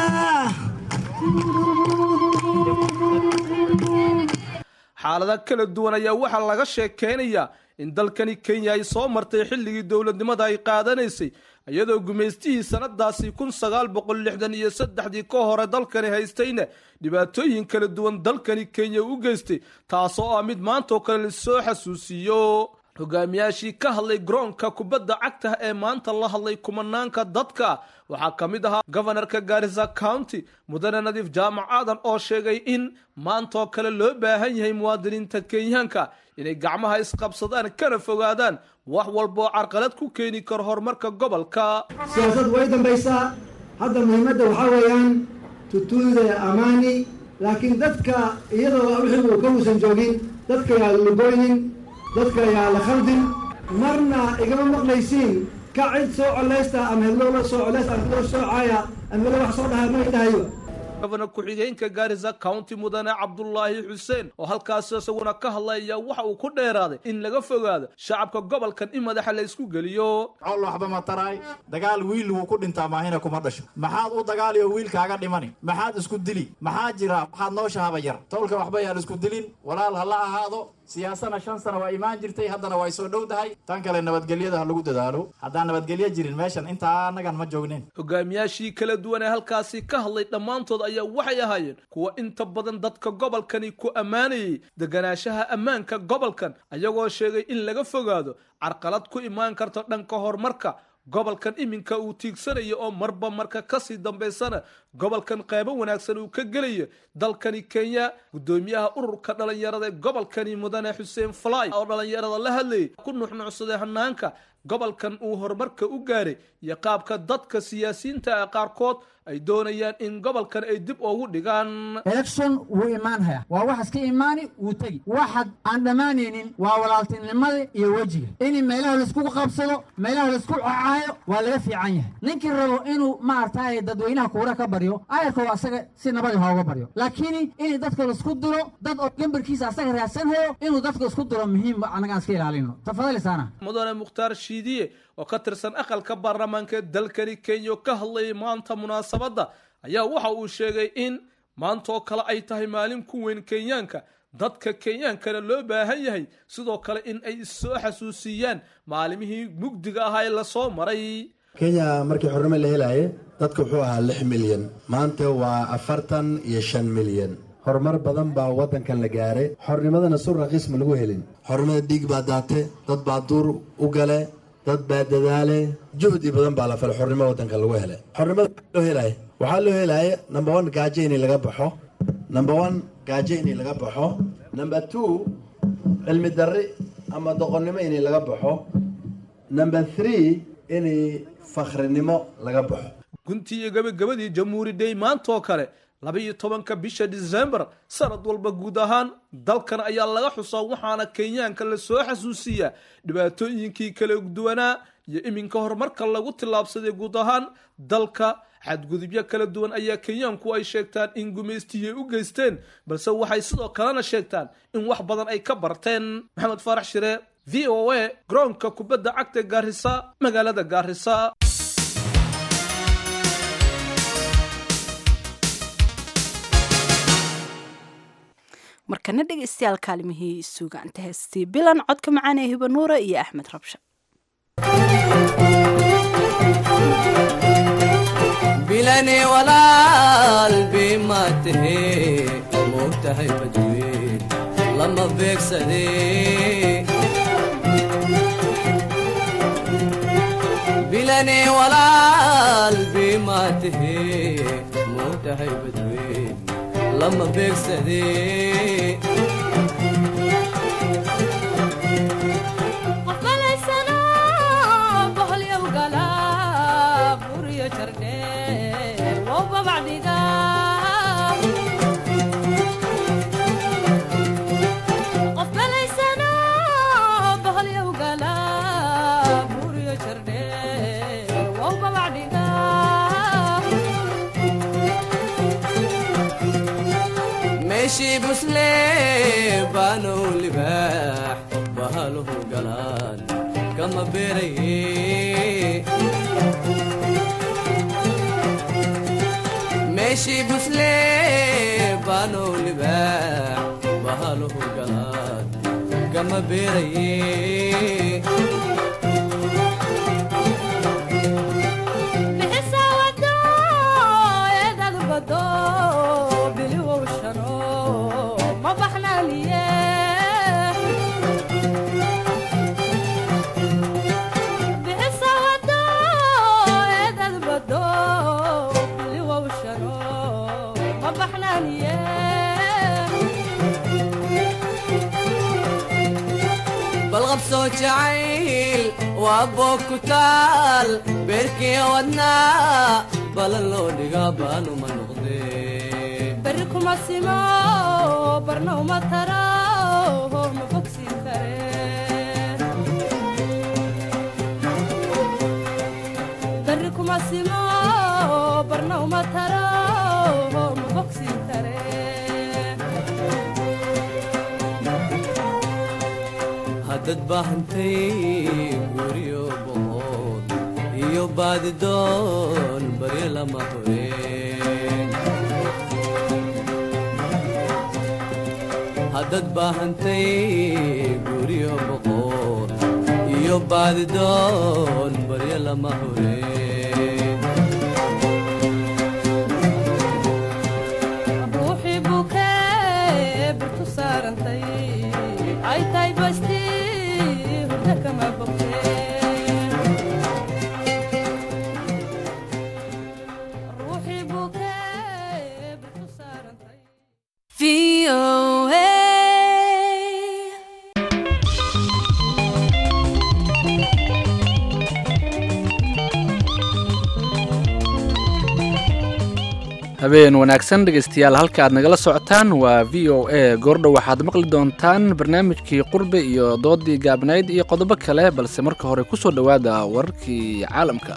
xaalada kala duwan ayaa waxaa laga sheekeynayaa in dalkani kenya ay soo martay xilligii dowladnimada ay qaadanaysay iyadoo gumaystihii sanadaasi kun sagaal boqol lixdan iyo saddexdii ka hore dalkani haystayna dhibaatooyin kala duwan dalkani kenya u geystay taasoo ah mid maantaoo kale lasoo xasuusiiyo hogaamiyaashii ka hadlay garoonka kubadda cagta ee maanta la hadlay kumanaanka dadka waxaa ka mid ahaa gobanarka gaarisa county mudane nadiif jaamac aadan oo sheegay in maantaoo kale loo baahan yahay muwaadiniinta kenyaanka inay gacmaha isqabsadaan kana fogaadaan wax walbaoo carqalad ku keeni karo horumarka gobolka siyaasad way dambaysaa hadda muhiimadda waxaa weeyaan tutuuda amaani laakiin dadka iyadoo wixii uu ka uusan joogin dadka yaa lugoynin dadka yaa la khaldin marna igama maqlaysiin ka cid soo coleysta ama hedlowla soo coleysta ama hedlow soo caaya ama hedlow wax soo dhaha ma dhahayo gobana ku-xigeenka gaarisa county mudane cabdulaahi xuseen oo halkaas isaguna ka hadlaya waxa uu ku dheeraaday in laga fogaado shacabka gobolkan in madaxa la isku geliyo col waxba ma taraay dagaal wiil wuu ku dhintaa maahina kuma dhasho maxaad u dagaaliyo wiilkaaga dhimani maxaad isku dili maxaa jira waxaad noo shahaba yar tolka waxba yaan isku dilin walaal ha la ahaado siyaasana shan sano waa imaan jirtay haddana way soo dhowdahay tan kale nabadgelyada ha lagu dadaalo haddaan nabadgelyo jirin meeshan intaa annagan ma joognin hogaamiyaashii kala duwan ee halkaasi ka hadlay dhammaantood ayaa waxay ahaayeen kuwa inta badan dadka gobolkani ku ammaanayay deganaanshaha ammaanka gobolkan ayagoo sheegay in laga fogaado carqalad ku imaan karta dhanka horumarka gobolkan iminka uu tiigsanayo oo marba marka kasii dambaysana gobolkan qaybo wanaagsan uu ka gelaya dalkani kenya gudoomiyaha ururka dhalinyarada ee gobolkani mudane xuseen fly oo dhalinyarada la hadlayay ku nuxnuucsaday hanaanka gobolkan uu horumarka u gaaray iyo qaabka dadka siyaasiyiinta ah qaarkood ay doonayaan in gobolkan ay dib ugu dhigaan election wuu imaanhaya waa wax iska imaani wuu tegi waxaad aan dhammaanaynin waa walaaltinimada iyo wejiga in meelaha laisku qabsado meelaha laisku cacaayo waa laga fiican yahay ninkii rabo inuu maaragtay dadweynaha kuura ka baryo ayarkoo asaga si nabadi hooga baryo laakiin in dadka laisku diro dad oo gambarkiisa asaga raadsanhayo inuu dadka isku diro muhiim annagaan iska ilaalino tafadalisaana mudane mukhtaar shiidiye oo ka tirsan aqalka baarlamaanka ee dalkani kenya oo ka hadlayay maanta munaasabadda ayaa waxa uu sheegay in maantaoo kale ay tahay maalin ku weyn kenyaanka dadka kenyaankana loo baahan yahay sidoo kale in ay issoo xasuusiyaan maalimihii mugdiga ahaa ee lasoo maray kenya markii xornimo la helaye dadka wuxuu ahaa lix milyan maanta waa afartan iyo shan milyan horumar badan baa waddankan la gaaray xornimadana sur raqiis ma lagu helin xornimada dhiig baa daate dad baa duur u gale dad baa dadaale juhdi badan baa la falay xornimo waddanka lagu helay xornimada loo helaya waxaa loo helaya number one gaajo inay laga baxo number one gaajo inay laga baxo number two cilmi darri ama doqonnimo inay laga baxo number three inay fakhrinimo laga baxo guntii iyo gabagabadii jamhuuri day maantaoo kale laba iyo tobanka bisha disembar sanad walba guud ahaan dalkan ayaa laga xusaa waxaana kenyaanka la soo xasuusiyaa dhibaatooyinkii kala duwanaa iyo iminka horumarka lagu tillaabsaday guud ahaan dalka xadgudubyo kala duwan ayaa kenyaanku ay sheegtaan in gumaystiyay u geysteen balse waxay sidoo kalena sheegtaan in wax badan ay ka barteen maxamed faarax shire v o a garoonka kubadda cagta gaarisa magaalada gaarisa markana dhegaystayaal kaalimihii suugaanta heestii bilan codka macaan ee hibanuura iyo axmed rabsha bilane walaal bima tahe moogtahay badweyn lama beegsade bilane walaal bima tahe moogtahay badweyn lama beegsade meeshii busle baanow libaax bahaluhu galaan kama beeraye meeshii busle baanow libaax bahaluhu galaan kama beeraye balqabsoo jacayl waa boog ku taal beerkii wadnaa balan loo dhigaa baanuma noqdee beri kuma simo barna uma tara ma bogsiin kare uma taro ma bogsiin kare haddad baahantay guryo boqod iyo baadidoon baryo lama horeen haddad baahantay guryo boqod iyo baadidoon baryo lama horeen ruuxii bukee birtu saarantay ay tahay basti hurda kama bogteen ruuxii bukee birtu saarantay habeen wanaagsan dhegaystayaal halka aad nagala socotaan waa v o a goordhow waxaad maqli doontaan barnaamijkii qurbe iyo doodii gaabnayd iyo qodobo kale balse marka hore ku soo dhowaada wararkii caalamka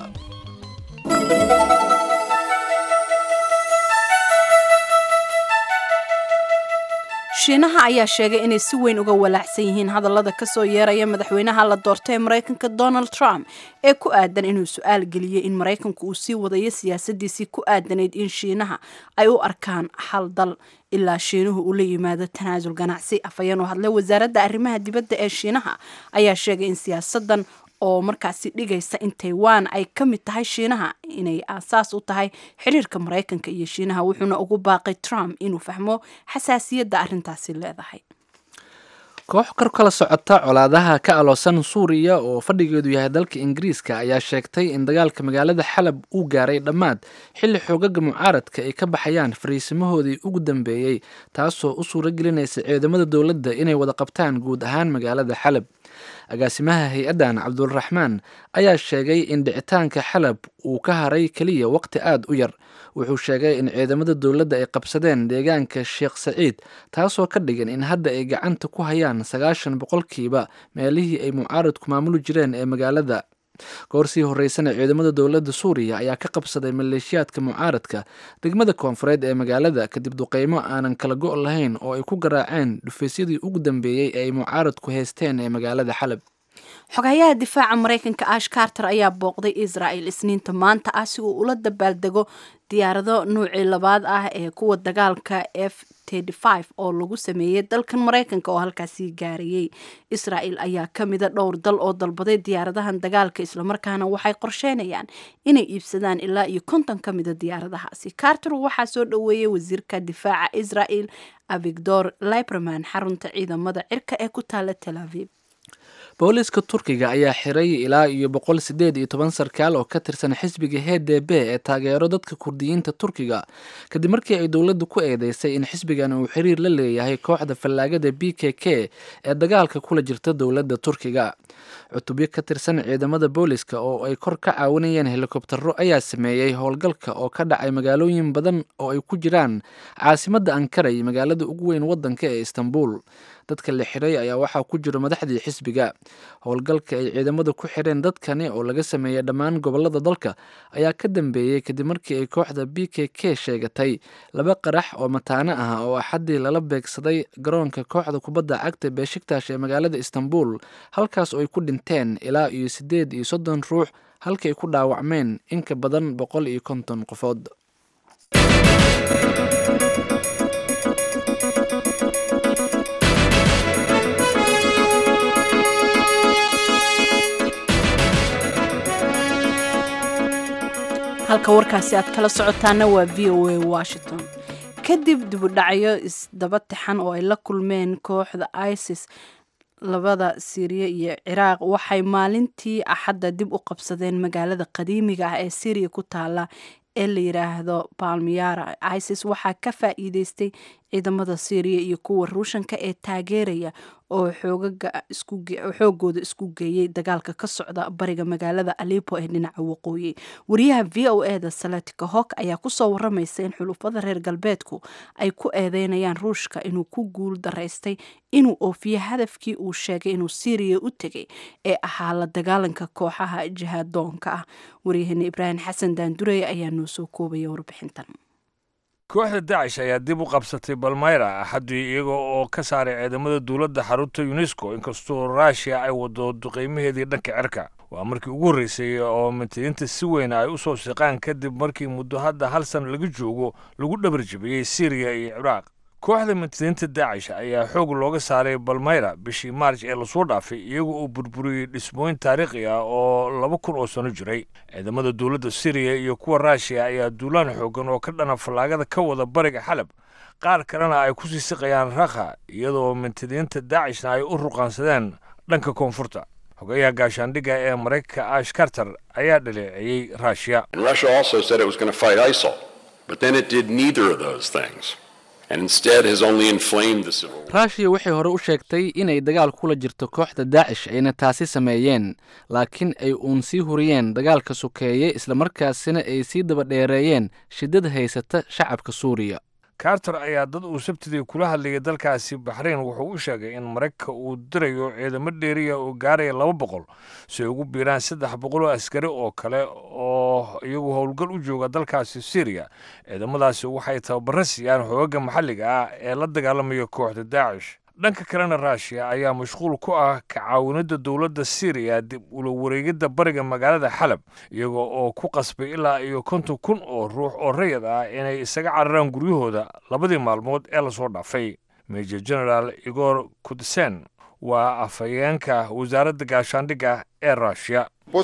shiinaha ayaa sheegay inay si weyn uga walaacsan yihiin hadallada kasoo yeeraya madaxweynaha la doortay ee maraykanka donald trump ee ku aadan inuu su-aal geliyey in maraykanku uu sii wadayo siyaasadiisii ku aadanayd in shiinaha ay u arkaan hal dal ilaa shiinuhu uu la yimaado tanaasul ganacsi afhayeen oo hadlay wasaaradda arrimaha dibadda ee shiinaha ayaa sheegay in siyaasadan oo markaasi dhigaysa in taiwan ay ka mid tahay shiinaha inay aasaas u tahay xiriirka maraykanka iyo shiinaha wuxuuna ugu baaqay trump inuu fahmo xasaasiyadda arrintaasi leedahay koox kor kala socota colaadaha ka aloosan suuriya oo fadhigeedu yahay dalka ingiriiska ayaa sheegtay in dagaalka magaalada xalab uu gaaray dhammaad xilli xoogaga mucaaradka ay ka baxayaan fariisimahoodii ugu dambeeyey taasoo u suuro gelinaysa ciidamada dowladda inay wada qabtaan guud ahaan magaalada xalab agaasimaha hay-addan cabdulraxmaan ayaa sheegay in dhicitaanka xalab uu ka haray keliya waqti aada u yar wuxuu sheegay in ciidamada dowladda ay qabsadeen deegaanka sheekh saciid taasoo ka dhigan in hadda ay gacanta ku hayaan sagaashan boqolkiiba meelihii ay mucaaradku maamuli jireen ee magaalada goorsii horeysana ciidamada dowladda suuriya ayaa ka qabsaday maleeshiyaadka mucaaradka degmada koonfureed ee magaalada kadib duqeymo aanan kala go' lahayn oo ay ku garaaceen dhufaysyadii ugu dambeeyey ee ay mucaaradku haysteen ee magaalada xalab xogayaha difaaca maraykanka ash carter ayaa booqday israel isniinta maanta ah si uu ula dabaaldego diyaarado nuucii labaad ah ee kuwa dagaalka f oo lagu sameeyey dalkan maraykanka oo halkaasii gaarayey israel ayaa ka mida dhowr dal oo dalbaday diyaaradahan dagaalka islamarkaana waxay qorsheynayaan inay iibsadaan ilaa iyo konton ka mida diyaaradahaasi carter waxaa soo dhoweeyey wasiirka difaaca israel avigdor liberman xarunta ciidamada cirka ee ku taala tel aviv booliiska turkiga ayaa xiray ilaa iyo boqol sideed iyo toban sarkaal oo ka tirsan xisbiga h d b ee taageero dadka kurdiyiinta turkiga kadib markii ay dowladdu ku eedeysay in xisbigan uu xiriir la leeyahay kooxda fallaagada b k k ee dagaalka kula jirta dowladda turkiga cutubyo ka tirsan ciidamada booliska oo ay kor ka caawinayeen helikobtaro ayaa sameeyey howlgalka oo ka dhacay magaalooyin badan oo ay ku jiraan caasimadda ankara iyo magaalada ugu weyn waddanka ee istanbul dadka la xiray ayaa waxaa ku jira madaxdii xisbiga howlgalka ay ciidamada ku xireen dadkani oo laga sameeyey dhammaan gobolada dalka ayaa ka dambeeyey kadib markii ay kooxda b k k sheegatay laba qarax oo mataano ah oo axaddii lala beegsaday garoonka kooxda kubadda cagta beeshiktash ee magaalada istanbul halkaas oo ay ku dhinteen ilaa iyo siddeed iyo soddon ruux halka ay ku dhaawacmeen in ka badan boqol iyo konton qofood halka warkaasi aad kala socotaana waa v o a washington kadib dibudhacyo isdaba tixan oo ay la kulmeen kooxda isis labada siiriya iyo ciraaq waxay maalintii axadda dib u qabsadeen magaalada qadiimiga ah ee syriya ku taala ee la yidhaahdo balmiyara isis waxaa ka faa'iideystay ciidamada syriya iyo kuwa ruushanka ee taageeraya oo xoogooda isku geeyey dagaalka ka socda bariga magaalada alipo ee dhinaca waqooyi wariyaha v o eda salatika hok ayaa kusoo waramaysa in xulufada reer galbeedku ay ku eedeynayaan ruushka inuu ku guul daraystay inuu oofiyo hadafkii uu sheegay inuu syriya u tegay ee ahaa la dagaalanka kooxaha jihaadoonka ah waryaheena ibraahim xasan daandurey ayaa noo soo koobaya warbixintan kooxda dacish ayaa dib u qabsatay balmayra axaddii iyaga oo ka saaray ciidamada dowladda xarunta unesco inkastoo ruushiya ay wado duqaymaheedii dhanka cirka waa markii ugu horreysay oo mantadiinta si weyn ay u soo shaqaan kadib markii muddo hadda hal san laga joogo lagu dhabarjabiyey syriya iyo ciraaq kooxda mantadiinta daacish ayaa xoog looga saaray balmayra bishii maarj ee lasoo dhaafay iyaga oo burburiyey dhismooyin taariikhi ah oo laba kun oo sano jiray ciidamada dowladda syriya iyo kuwa ruushiya ayaa duulaan xoogan oo ka dhana fallaagada ka wada bariga xalab qaar kalena ay ku sii siqayaan rakha iyadoo mantadiinta daacishna ay u ruqaansadeen dhanka koonfurta xogayaha gaashaandhigga ee maraykanka ash karter ayaa dhaleeceeyey ruushiya ruushiya waxay hore u sheegtay inay dagaal kula jirto kooxda daacish ayna taasi sameeyeen laakiin ay uun sii huriyeen dagaalka sokeeye islamarkaasina ay sii daba dheereeyeen shiddada haysata shacabka suuriya carter ayaa dad uu sabtidii kula hadlayay dalkaasi baxrayn wuxuu u sheegay in maraykanka uu dirayo ciidamo dheeriya oo gaaraya laba boqol si ay ugu biiraan saddex boqol oo askari oo kale oo iyagu howlgal u jooga dalkaasi syriya ciidamadaasi waxay tababaro siiyaan xoogaga maxalliga ah ee la dagaalamaya kooxda daacish dhanka kalena ruushiya ayaa mashquul ku ah ka caawinadda dowladda syriya dib ula wareegidda bariga magaalada xalab iyaga oo ku qasbay ilaa iyo konton kun oo ruux oo rayad ah inay isaga cararaan guryahooda labadii maalmood ee lasoo dhaafay major generaal igor kudsen waa afhayeenka wasaaradda gaashaandhigga ee ruushiya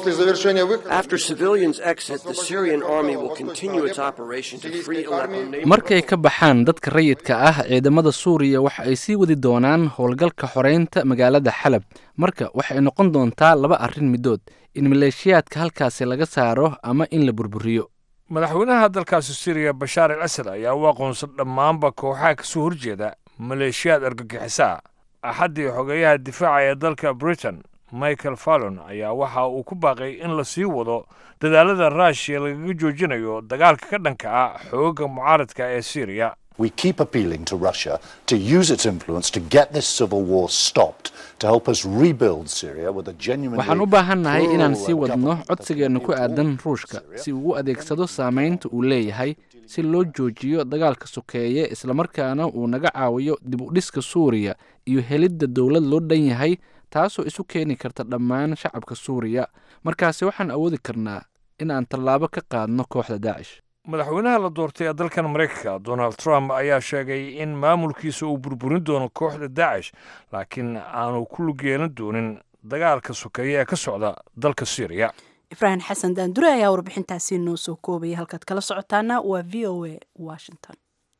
After civilians exit, the Syrian army will continue its operation to free Aleppo markay ka baxaan dadka rayidka ah ciidamada suuriya waxa ay sii wadi doonaan howlgalka xoreynta magaalada xalab marka waxay noqon doontaa laba arrin midood in maleeshiyaadka halkaasi laga saaro ama in la burburiyo madaxweynaha dalkaasi syriya bashaar al asad ayaa u aqoonsan dhammaanba kooxaha kasoo horjeeda maleeshiyaad argagixisaa axaddii xogeeyaha difaaca ee dalka britain michael fallon ayaa waxa uu ku baaqay in la sii wado dadaalada ruushiya lagaga joojinayo dagaalka ka dhanka ah xoogaga mucaaradka ee syriya We keep appealing to Russia to use its influence to get this civil war stopped, to help us rebuild Syria with a genuinely waxaan u baahannahay inaan sii plural wadno government that codsigeenna ku aadan ruushka si uu u adeegsado saamaynta uu leeyahay si loo joojiyo dagaalka sokeeye islamarkaana uu naga caawiyo dib u dhiska suuriya iyo helidda dowlad loo dhan yahay taasoo isu keeni karta dhammaan shacabka suuriya markaasi waxaan awoodi karnaa in aan tallaabo ka qaadno kooxda daacish madaxweynaha la doortay ee dalkan maraykanka donald trump ayaa sheegay in maamulkiisa uu burburin doono kooxda daacish laakiin aanu ku lug yeelan doonin dagaalka sokeeye ee ka socda dalka syriya ibraahim xasan daandure ayaa warbixintaasi noo soo koobaya halkaad kala socotaana waa v o a washington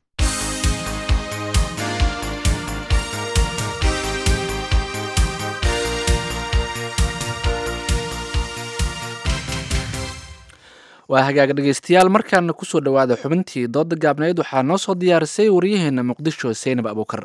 waa hagaaga dhegeystayaal markaana kusoo dhowaada xubintii dooda gaabneed waxaa noo soo diyaarisay waryaheena muqdisho seynab abuukar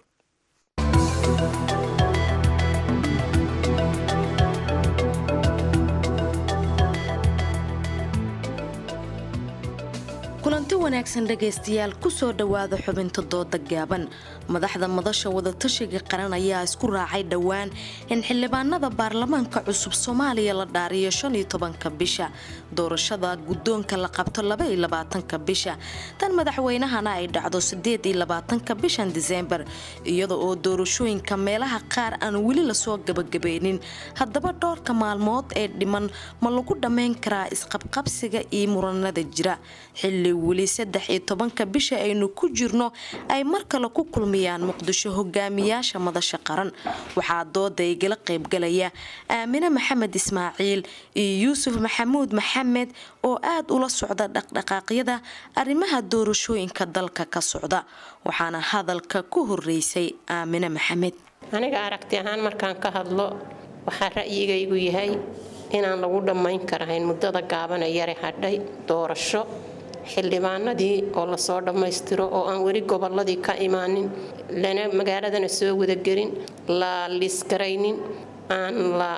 kulanti wanaagsan dhegaystayaal kusoo dhowaada xubinta dooda gaaban madaxda madasha wadatashiga qaran ayaa isku raacay dhowaan in xildhibaanada baarlamaanka cusub soomaaliya la dhaariyo shan iyo tobanka bisha doorashada guddoonka la qabto laba iyo labaatanka bisha tan madaxweynahana ay dhacdo sideed iyo labaatanka bishan diseembar iyada oo doorashooyinka meelaha qaar aan weli lasoo gabagabeynin haddaba dhowrka maalmood ee dhiman ma lagu dhammayn karaa isqabqabsiga iyo muranada jira xilli weli saddex iyo tobanka bisha aynu ku jirno ay mar kale ku kulmayaan muqdisho hogaamiyaasha madasha qaran waxaa dooda igala qaybgalaya aamine maxamed ismaaciil iyo yuusuf maxamuud maxamed oo aad ula socda dhaqdhaqaaqyada arrimaha doorashooyinka dalka ka socda waxaana hadalka ku horeysay aamine maxamed aniga aragti ahaan markaan ka hadlo waxaa ra'yigaygu yahay inaan lagu dhammayn karahayn muddada gaabana yare hadhay doorasho xildhibaanadii oo lasoo dhammaystiro oo aan weli gobolladii ka imaanin lana magaaladana soo wadagelin la liisgaraynin aan la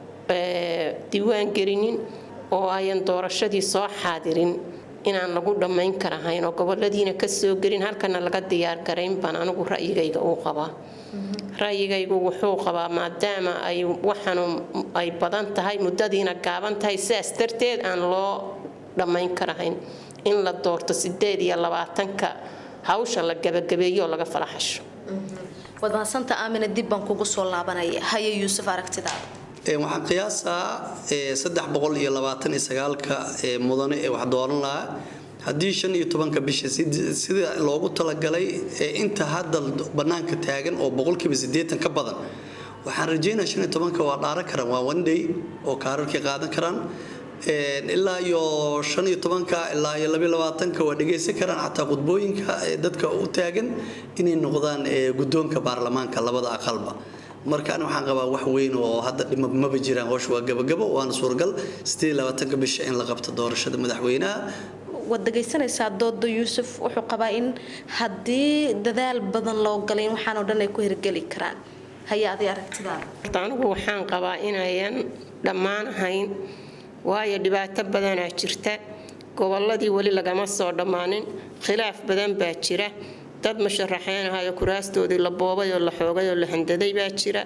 diiwaan gelinin oo ayan doorashadii soo xaadirin inaan lagu dhammayn karahayn oo goboladiina ka soo gelin halkana laga diyaargarayn baan anigu ra'yigayga uu qabaa ra'yigaygu wuxuu qabaa maadaama ay waxanu ay badan tahay muddadiina gaaban tahay sidaas darteed aan loo dhammayn karahayn in la doorto sideed iyo labaatanka hawsha la gabagabeeyo oo laga falaxasho waad mahadsanta aamina dib baan kugu soo laabanaya haye yuusuf aragtidaada waxaan qiyaasaa saddex boqol iyo labaatan iyo sagaalka mudane ee wax dooran lahaa haddii shan iyo tobanka bisha sida loogu talagalay inta hadda bannaanka taagan oo boqolkiiba siddeetan ka badan waxaan rajeynaya shan iyo tobanka waa dhaaran karaan waa one day oo kaararkii qaadan karaan ilaa iyo shan iyo tobanka ilaa iyo labiyo labaatanka waa dhegaysan karaan xataa khudbooyinka dadka u taagan inay noqdaan guddoonka baarlamaanka labada aqalba marka ani waxaan qabaa wax weyn oo hadda dhima maba jiraan howsha waa gabagabo waana suuragal sideed iyo labaatanka bisha in la qabto doorashada madaxweynaha waad dhegaysanaysaa dooda yuusuf wuxuu qabaa in haddii dadaal badan loo galay in waxaan oo dhan ay ku hirgeli karaan haya aday aragtidaada anigu waxaan qabaa inayan dhammaan ahayn waayo dhibaato badanaa jirta gobolladii weli lagama soo dhammaanin khilaaf badan baa jira dad musharaxeenahayo kuraastoodii la boobay oo la xoogay oo la handaday baa jira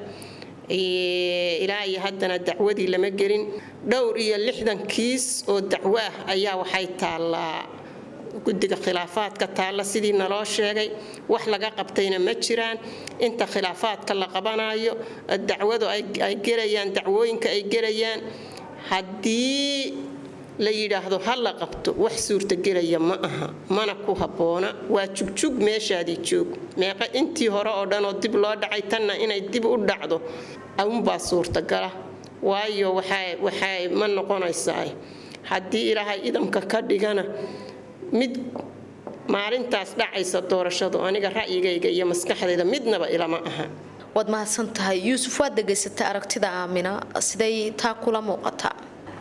ilaa iyo haddana dacwadii lama gelin dhowr iyo lixdan kiis oo dacwo ah ayaa waxay taallaa guddiga khilaafaadka taalla sidii naloo sheegay wax laga qabtayna ma jiraan inta khilaafaadka la qabanayo dacwadu ay gelayaan dacwooyinka ay gelayaan haddii la yidhaahdo ha la qabto wax suurtagelaya ma aha mana ku habboona waa jugjug meeshaadii joog meeqa intii hore oo dhan oo dib loo dhacay tanna inay dib u dhacdo awunbaa suurtagala waayo waxay ma noqonaysaa haddii ilaahay idamka ka dhigana mid maalintaas dhacaysa doorashadu aniga ra'yigayga iyo maskaxdayda midnaba ilama aha waad mahadsan tahay yuusuf waad degaysatay aragtida aamina siday taa kula muuqataa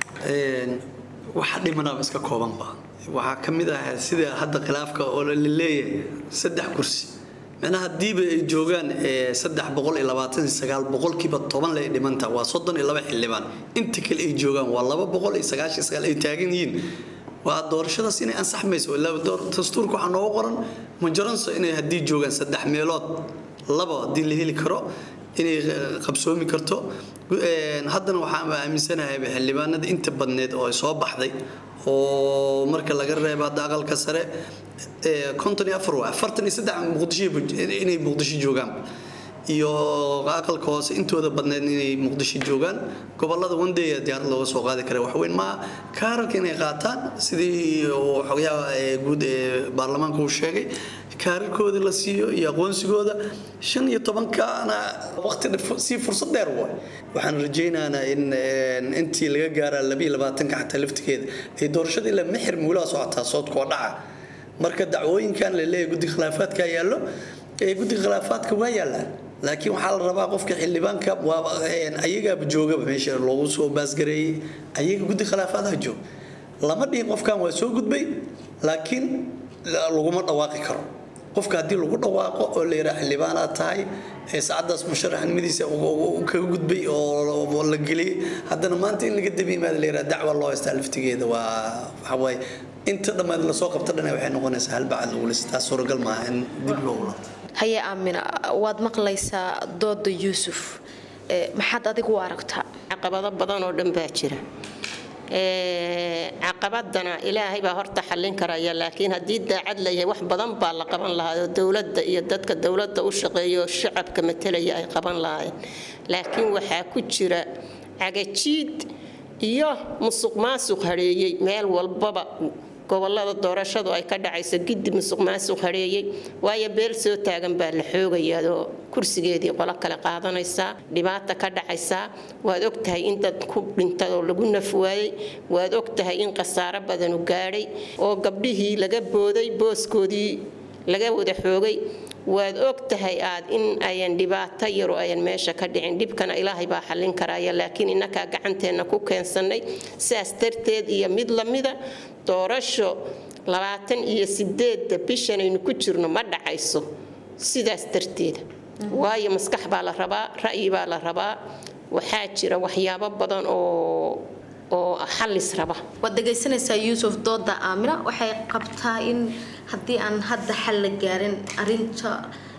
waxa dhimanaba iska koobanba waxaa ka mid ah sida hadda khilaafka oo la leeyahay saddex kursi micnaha hadiiba ay joogaan saddex boqol iyo labaatan iyo sagaal boqolkiiba toban lay dhimanta waa soddon iyo laba xildhibaan inta kale ay joogaan waa laba boqol iyo sagaashan sagaal ay taagan yihiin waa doorashadaas inay ansaxmayso ilaa dastuurka waxaa noogu qoran majoranso inay haddii joogaan saddex meelood laba haddii la heli karo inay qabsoomi karto haddana waxaan aaminsanahay xildhibaanada inta badneed oo soo baxday oo marka laga reebo hadda aqalka sare konton iyo afar waa afartan iyo saddex muqdisho inay muqdisho joogaan iyo aqalka hoose intooda badneed inay muqdisho joogaan gobolada wandeya diyaarad looga soo qaadi kara waxweyn maa kaararka inay qaataan sidii xogayaha guud ee baarlamaanka uu sheegay kaararkooda la siiyo iyo aqoonsigooda shan iyo tobankaana waqti sii fursad dheer waay waxaan rajaynaynaa in intii laga gaaraa labiyo labaatanka xataa laftigeeda ay doorashadii la mixir muulaa socotaa soodkoo dhaca marka dacwooyinkan la leeyahay guddiga khilaafaadka yaallo ee guddiga khilaafaadka waa yaallaan laakiin waxaa la rabaa qofka xildhibaanka ayagaaba joogaba meesha loogu soo baasgareeyey ayaga guddi khilaafaadaha joog lama dhihin qofkan waa soo gudbay laakiin laguma dhawaaqi karo qofka haddii lagu dhawaaqo oo la yidhaha xildhibaanaad tahay ee saacadaas musharaxnimadiisa kaga gudbay oo la geliyey haddana maanta in laga daba yimaada la yidhaha dacwa loo haystaa laftigeeda waa waxawaaye inta dhammaad lasoo qabta dhana waxay noqonaysaa halbacad lagu listaa suuragal maaha in dib loogu laabto haye aamina waad maqlaysaa dooda yuusuf maxaad adigu u aragtaa caqabado badan oo dhan baa jira caqabadana ilaahay baa horta xallin karaya laakiin haddii daacad layahay wax badan baa la qaban lahaa oo dowladda iyo dadka dowladda u shaqeeya oo shacabka matalaya ay qaban lahaayeen laakiin waxaa ku jira cagajiid iyo musuq maasuq hadheeyey meel walbaba gobolada doorashadu ay ka dhacayso giddi musuq maasuq hadheeyey waayo beel soo taagan baa la xoogayaa oo kursigeedii qolo kale qaadanaysaa dhibaata ka dhacaysaa waad ogtahay in dad ku dhintay oo lagu naf waayey waad ogtahay in khasaaro badanu gaadhay oo gabdhihii laga booday booskoodii laga wada xoogay waad og tahay aad in ayan dhibaato yaro ayan meesha ka dhicin dhibkana ilaahay baa xallin karaya laakiin innakaa gacanteenna ku keensannay sidaas darteed iyo mid lamida doorasho labaatan iyo sideedda bishan aynu ku jirno ma dhacayso sidaas darteeda waayo maskax baa la rabaa ra'yi baa la rabaa waxaa jira waxyaabo badan oo oo xalis raba waad dhegaysanaysaa yuusuf dooda aamina waxay qabtaa in haddii aan hadda xal la gaarin arinta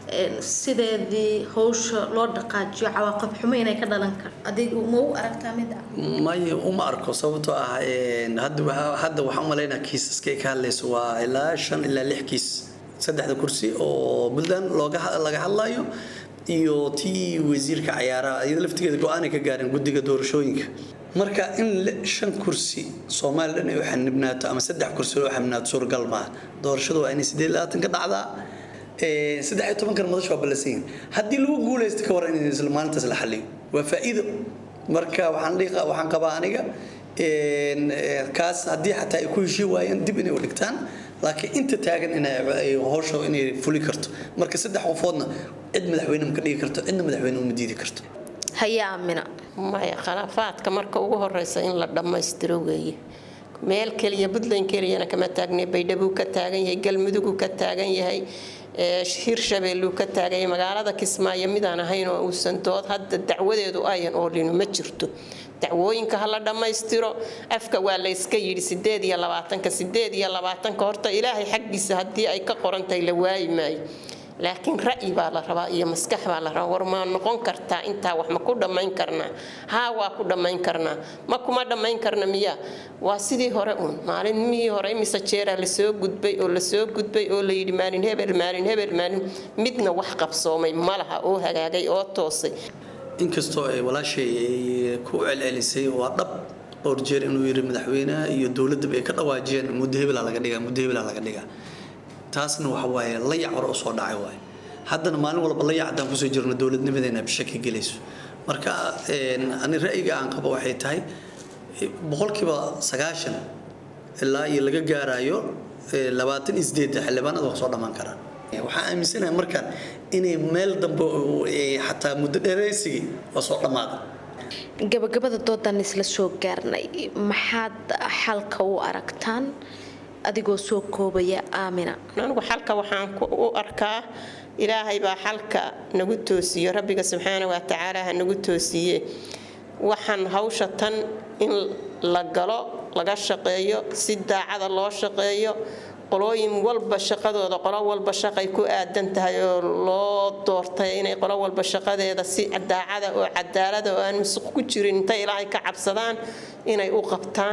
sideedii howsha loo dhaqaajiyo cawaaqib xumo inay ka dhalan kar adigu ma u aragtaa mid ah maya uma arko sababtoo ah hadda waxaa- hadda waxaan umalaynaa kiisaskay ka hadlayso waa ilaa shan ilaa lix kiis saddexda kursi oo puntland looga ha- laga hadlayo iyo tii wasiirka cayaaraha iyada laftigeeda go-aanay ka gaareen guddiga doorashooyinka marka in li- shan kursi soomaaliya dhan ay u xanibnaato ama saddex kursi loo xanibnaato suuragal maaha doorashadu waa inay sideed iyo labaatan ka dhacdaa Ee, saddex iyo tobankan madasha waa ballansan yihiin haddii lagu guulaysto ka waran in isla maalintaas la xaliyo waa faa'iido marka waxaan dhihi waxaan qabaa aniga een, ee, kaas haddii xataa ay ku heshii waayeen dib inay u dhigtaan laakiin inta taagan inay ay howsha inay fuli karto marka saddex qofoodna cid madaxweyne ma ka dhigi karto cidna madaxweyne uma diidi karto haya aamina maya khilaafaadka marka ugu horeysa in la dhammaystiro weeye meel keliya puntland keliyana kama taagne baydhabuu ka taagan yahay galmuduguu ka taagan yahay ee, hirshabeelluu ka taagan yahay magaalada kismaayo midaan ahayn oo uusan dood hadda dacwadeedu ayan oolinu ma jirto dacwooyinka ha la dhammaystiro afka waa la yska yidhi sideed iyo labaatanka sideed iyo labaatanka horta ilaahay xaggiisa haddii ay ka qorantahay la waayi maayo laakiin ra'yi baa la rabaa iyo maskax baa la rabaa war ma noqon kartaa intaa wax ma ku dhammayn karnaa haa waa ku dhammayn karnaa ma kuma dhammayn karna miya waa sidii hore uun maalinmihii hore imise jeeraa lasoo gudbay oo lasoo gudbay oo la yidhi maalin hebel maalin hebel maalin midna wax qabsoomay ma laha oo hagaagay oo toosay inkastoo ay walaashay ay ku celcelisay waa dhab dhowr jeer inuu yiri madaxweynaha iyo dowladaba ay ka dhawaajiyeen muddo hebelaa laga dhigaa muddo hebelaa laga dhigaa taasna waxa waaye layac hore u soo dhacay waaye haddana maalin walba layac haddaan kusoo jirno dowladnimadeena bishaki gelayso marka een, ani ra'yiga aan qabo waxay tahay boqolkiiba sagaashan ilaa iyo laga gaarayo ee, labaatan iyo sideedda xildhibaanada waa soo dhammaan karaan waxaan aaminsanahay markaan inay meel dambe oo, ee, xataa muddo dheeraysigii waa soo dhammaada gabagabada doodan isla soo gaarnay maxaad xalka u aragtaan adigoo soo koobaya aamina anigu xalka waxaan ku- u arkaa ilaahay baa xalka nagu toosiyo rabbiga subxaana wa tacaala ha nagu toosiye waxaan hawsha tan in la galo laga shaqeeyo si daacada loo shaqeeyo qolooyin walba shaqadooda qolo walba shaqay ku aadan tahay oo loo doortay inay qolo walba shaqadeeda si daacada oo cadaalada oo aan musuq ku jirin intay ilaahay ka cabsadaan inay u qabtaan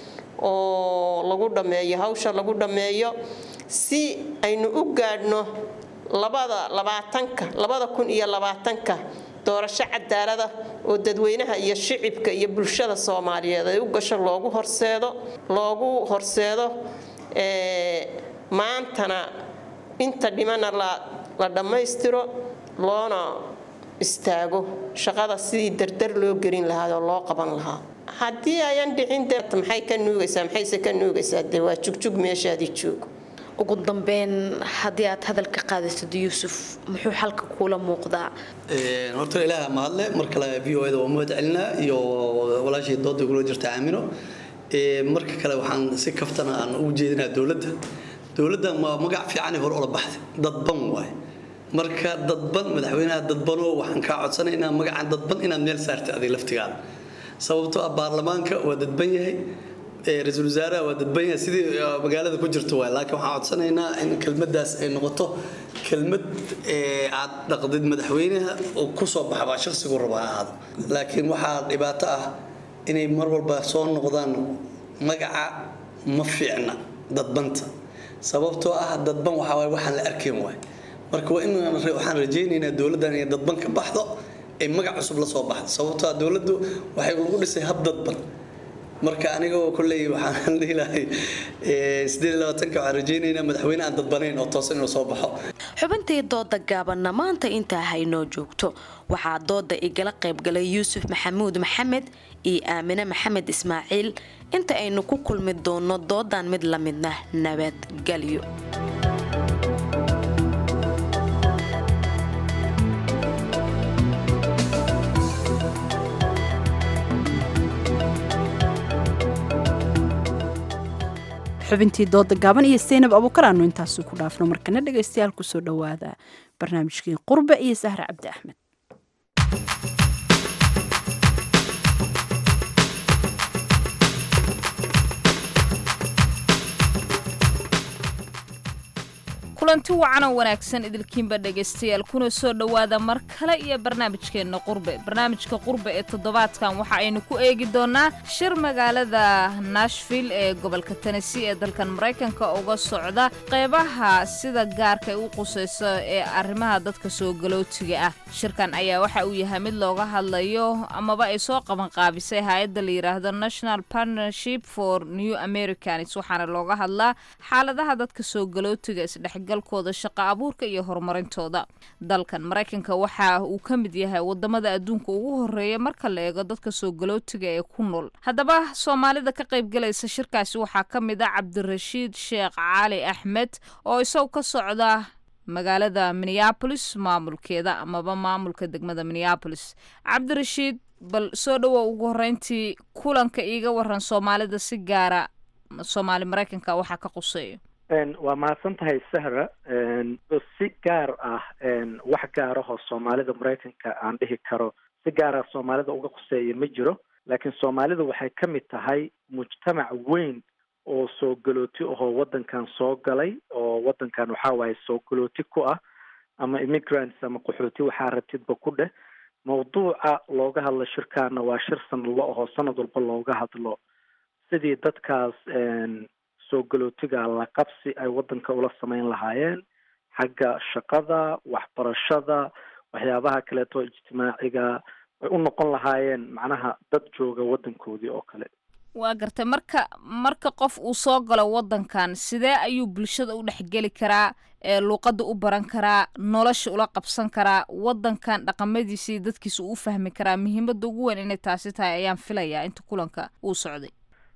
oo lagu dhammeeyo hawsha lagu dhammeeyo si aynu u gaadhno labada labaatanka labada kun iyo labaatanka doorasho cadaalada oo dadweynaha iyo shicibka iyo bulshada soomaaliyeed ay u gasho loogu horseedo loogu horseedo ee, maantana inta dhimana la la dhammaystiro loona istaago shaqada sidii dardar loo gelin lahaa oo loo qaban lahaa haddii ayan dhicin de maxay ka nuugaysaa maxayse ka nuugaysaa dee waa jugjug meeshaadii joogo ugu dambeyn haddii aad hadalka qaadasid yuusuf muxuu xalka kuula muuqdaa Een, horta ilaaha mahadle mar kale v o da waa mahad celinaa iyo walaashii dooda kula jirta aamino Ee, marka kale waxaan si kaftana aan ugu jeedinaa dowladda dowladda waa magac fiicanay hore ula baxday dadban waaye marka dadban madaxweynaha dadbanoo waxaan kaa codsanaynaa magacan dadban inaad meel saartay adiga laftigaada sababtoo ah baarlamaanka waa dadban yahay ee, ra-iisul wasaaraha waa dadban yahay sidii uh, magaalada ku jirto waay laakiin waxaan codsanaynaa in kelmaddaas ay noqoto kelmad ee, aad dhaqdid madaxweynaha oo ku soo baxbaa shakhsigu raba ha ahaado laakiin waxaa dhibaato ah inay mar walba soo noqdaan magaca ma fiicna dadbanta sababtoo ah dadban waxaa waay waxaan la arkayn waay marka waa in waxaan rajaynaynaa dowladdan inay dadban ka baxdo ay magac cusub la soo baxdo sababtoo ah dowladdu waxay lagu dhisay hab dadban marka anigoo kolley waxaan dhihi lahay ee, sideed iyo labaatanka waxaan rajaynaynaa madaxweyne aan dadbanayn oo toosan inuu soo baxo xubintii dooda gaabanna maanta intaa haynoo joogto waxaa dooda igala qaybgalay yuusuf maxamuud maxamed iyo aamine maxamed ismaaciil inta aynu ku kulmi doono doodan mid la midna nabadgelyo xubintii dooda gaaban iyo saynab abuukar aanu intaasi ku dhaafno markana dhegaystayaal kusoo dhowaada barnaamijkii qurbe iyo sahre cabdi axmed kulanti wacan oo wanaagsan idilkiinba dhegaystayaal kuna soo dhowaada mar kale iyo barnaamijkeenna qurbe barnaamijka qurbe ee toddobaadkan waxa aynu ku eegi doonaa shir magaalada nashville ee gobolka tennessee ee dalkan maraykanka uga socda qeybaha sida gaarka ay u qusayso ee arrimaha dadka soo galootiga ah shirkan ayaa waxa uu yahay mid looga hadlayo amaba ay soo qabanqaabisay hay-adda la yidhaahdo national partnership for new americans waxaana looga hadlaa xaaladaha dadka soo galootiga isdhex galkooda shaqo abuurka iyo horumarintooda dalkan maraykanka waxa uu ka mid yahay wadamada adduunka ugu horeeya marka la eego dadka soo galootiga ee ku nool haddaba soomaalida ka qaybgalaysa shirkaasi waxaa ka mid ah cabdirashiid sheekh cali axmed oo isagu ka socda magaalada minneabolis maamulkeeda amaba maamulka degmada minneabolis cabdirashiid bal soo dhowow ugu horeyntii kulanka iiga waran soomaalida si gaara soomaali maraykanka waxaa ka quseeyo waa mahadsan tahay sahra si gaar ah wax gaarahoo soomaalida maraykanka aan dhihi karo si gaara soomaalida uga quseeya ma jiro laakiin soomaalida waxay ka mid tahay mujtamac weyn oo soo galooti ahoo waddankan soo galay oo waddankan waxaa waaye soo galooti ku ah ama immigrants ama qaxooti waxaa rabtidba ku dheh mawduuca looga hadlo shirkaana waa shir sanadlo ahoo sanad walba looga hadlo sidii dadkaas soo galootiga la qabsi ay waddanka ula samayn lahaayeen xagga shaqada waxbarashada waxyaabaha kaleeto ijtimaaciga ay u noqon lahaayeen macnaha dad jooga waddankoodii oo kale waa gartay marka marka qof uu soo galo waddankan sidee ayuu bulshada u dhexgeli karaa ee luuqadda u baran karaa nolosha ula qabsan karaa waddankan dhaqamadiisa iyo dadkiisa uu u fahmi karaa muhiimadda ugu weyn inay taasi tahay ayaan filayaa inta kulanka uu socday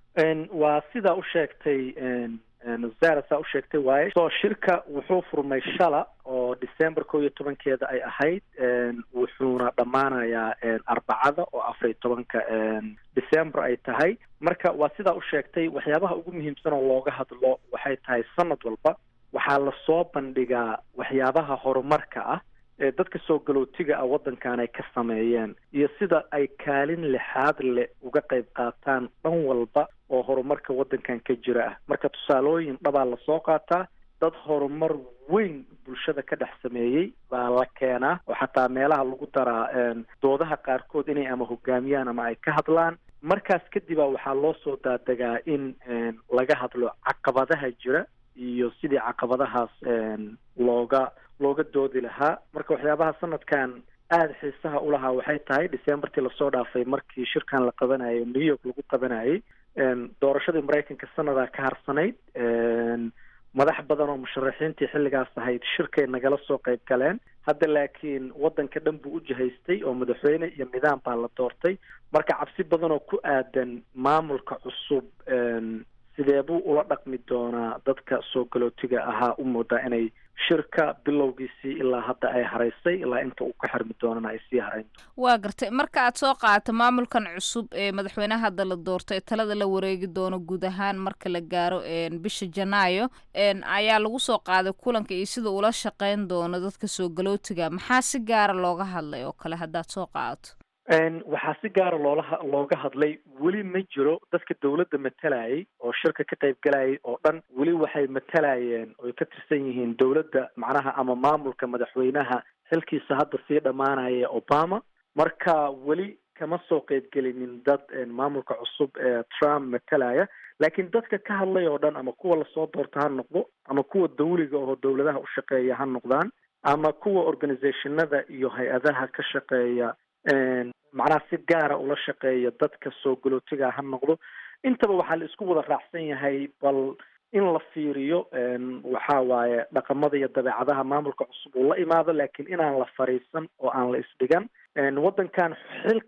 waa sidaa u sheegtay zara saa u sheegtay waaye so shirka wuxuu furmay shala oo december kow iyo tobankeeda ay ahayd wuxuuna dhammaanayaa arbacada oo afar iyo tobanka december ay tahay marka waa sidaa u sheegtay waxyaabaha ugu muhiimsan oo looga hadlo waxay tahay sanad walba waxaa lasoo bandhigaa waxyaabaha horumarka ah ee dadka soo galootiga ah waddankan ay ka sameeyeen iyo sida ay kaalin lixaad leh uga qayb qaataan dhan walba oo horumarka waddankan ka jira ah marka tusaalooyin dhabaa lasoo qaataa dad horumar weyn bulshada ka dhex sameeyey baa la keenaa oo xataa meelaha lagu daraa doodaha qaarkood inay ama hogaamiyaan ama ay ka hadlaan markaas kadib a waxaa loo soo daadegaa in laga hadlo caqabadaha jira iyo sidii caqabadahaas looga looga doodi lahaa marka waxyaabaha sanadkan aada xiisaha ulahaa waxay tahay decembertii lasoo dhaafay markii shirkan la qabanayay new york lagu qabanayay doorashadii maraykanka sanadaa ka harsanayd madax badan oo musharaxiintii xilligaas ahayd shirkay nagala soo qayb galeen hadda laakiin waddanka dhan buu u jihaystay oo madaxweyne iyo nidaam baa la doortay marka cabsi badan oo ku aadan maamulka cusub sidee buu ula dhaqmi doonaa dadka soo galootiga ahaa u moodaa inay shirka bilowgiisii ilaa hadda ay haraysay ilaa inta uu ka xirmi doonana ay sii harayn waa gartay marka aad soo qaadato maamulkan cusub ee madaxweynaha hadda la doorto ee talada la wareegi doono guud ahaan marka la gaaro bisha janaayo ayaa lagu soo qaaday kulanka iyo sida ula shaqeyn doono dadka soo galootiga maxaa si gaara looga hadlay oo kale haddaad soo qaadato waxaa si gaara loola looga hadlay weli ma jiro dadka dawladda matalayay oo shirka ka qayb galayay oo dhan weli waxay matalayeen oy ka tirsan yihiin dawladda macnaha ama maamulka madaxweynaha xilkiisa hadda sii dhammaanaya obama marka weli kama soo qeybgelinin dad maamulka cusub ee trump matalaya laakiin dadka ka hadlay oo dhan ama kuwa lasoo doorta ha noqdo ama kuwa dawliga oo dawladaha u shaqeeya ha noqdaan ama kuwa organizationada iyo hay-adaha ka shaqeeya macnaha si gaara ula shaqeeya dadka soo galootiga ha noqdo intaba waxaa la isku wada raacsan yahay bal in la fiiriyo waxa waaye dhaqamada iyo dabeecadaha maamulka cusub uu la imaado laakiin inaan la fariisan oo aan la isdhigan waddankan xilka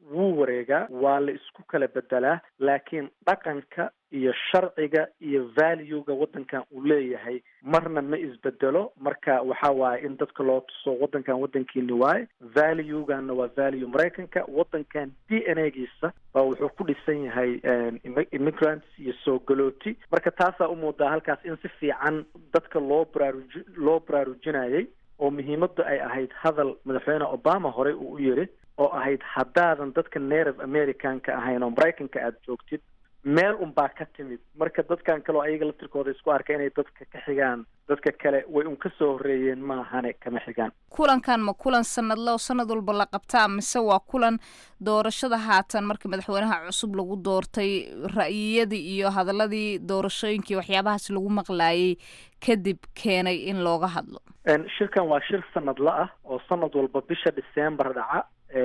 wuu wareegaa waa la isku kala bedelaa laakiin dhaqanka iyo sharciga iyo valuega waddankan uu leeyahay marna ma isbedelo marka waxa waaye in dadka loo tuso waddankan waddankiini waaye valueganna waa value maraykanka waddankan d n a giisa baa wuxuu ku dhisan yahay immigrants iyo soo galooti marka taasaa u muudaa halkaas in si fiican dadka loo baraaruji loo baraarujinayay oo muhiimaddu ay ahayd hadal madaxweyne obama horey uu u yiri oo ahayd haddaadan dadka native americanka ahayn oo maraykanka aada joogtid meel unbaa ka timid marka dadkan kale oo ayaga laftirkooda isku arka inay dadka ka xigaan dadka kale way un ka soo horreeyeen maahane kama xigaan kulankan ma kulan sanadle oo sanad walba la qabtaa mise waa kulan doorashada haatan markii madaxweynaha cusub lagu doortay ra'yiyadii iyo hadaladii doorashooyinkii waxyaabahaas lagu maqlaayay kadib keenay in looga hadlo shirkan waa shir sanadle ah oo sanad walba bisha december dhaca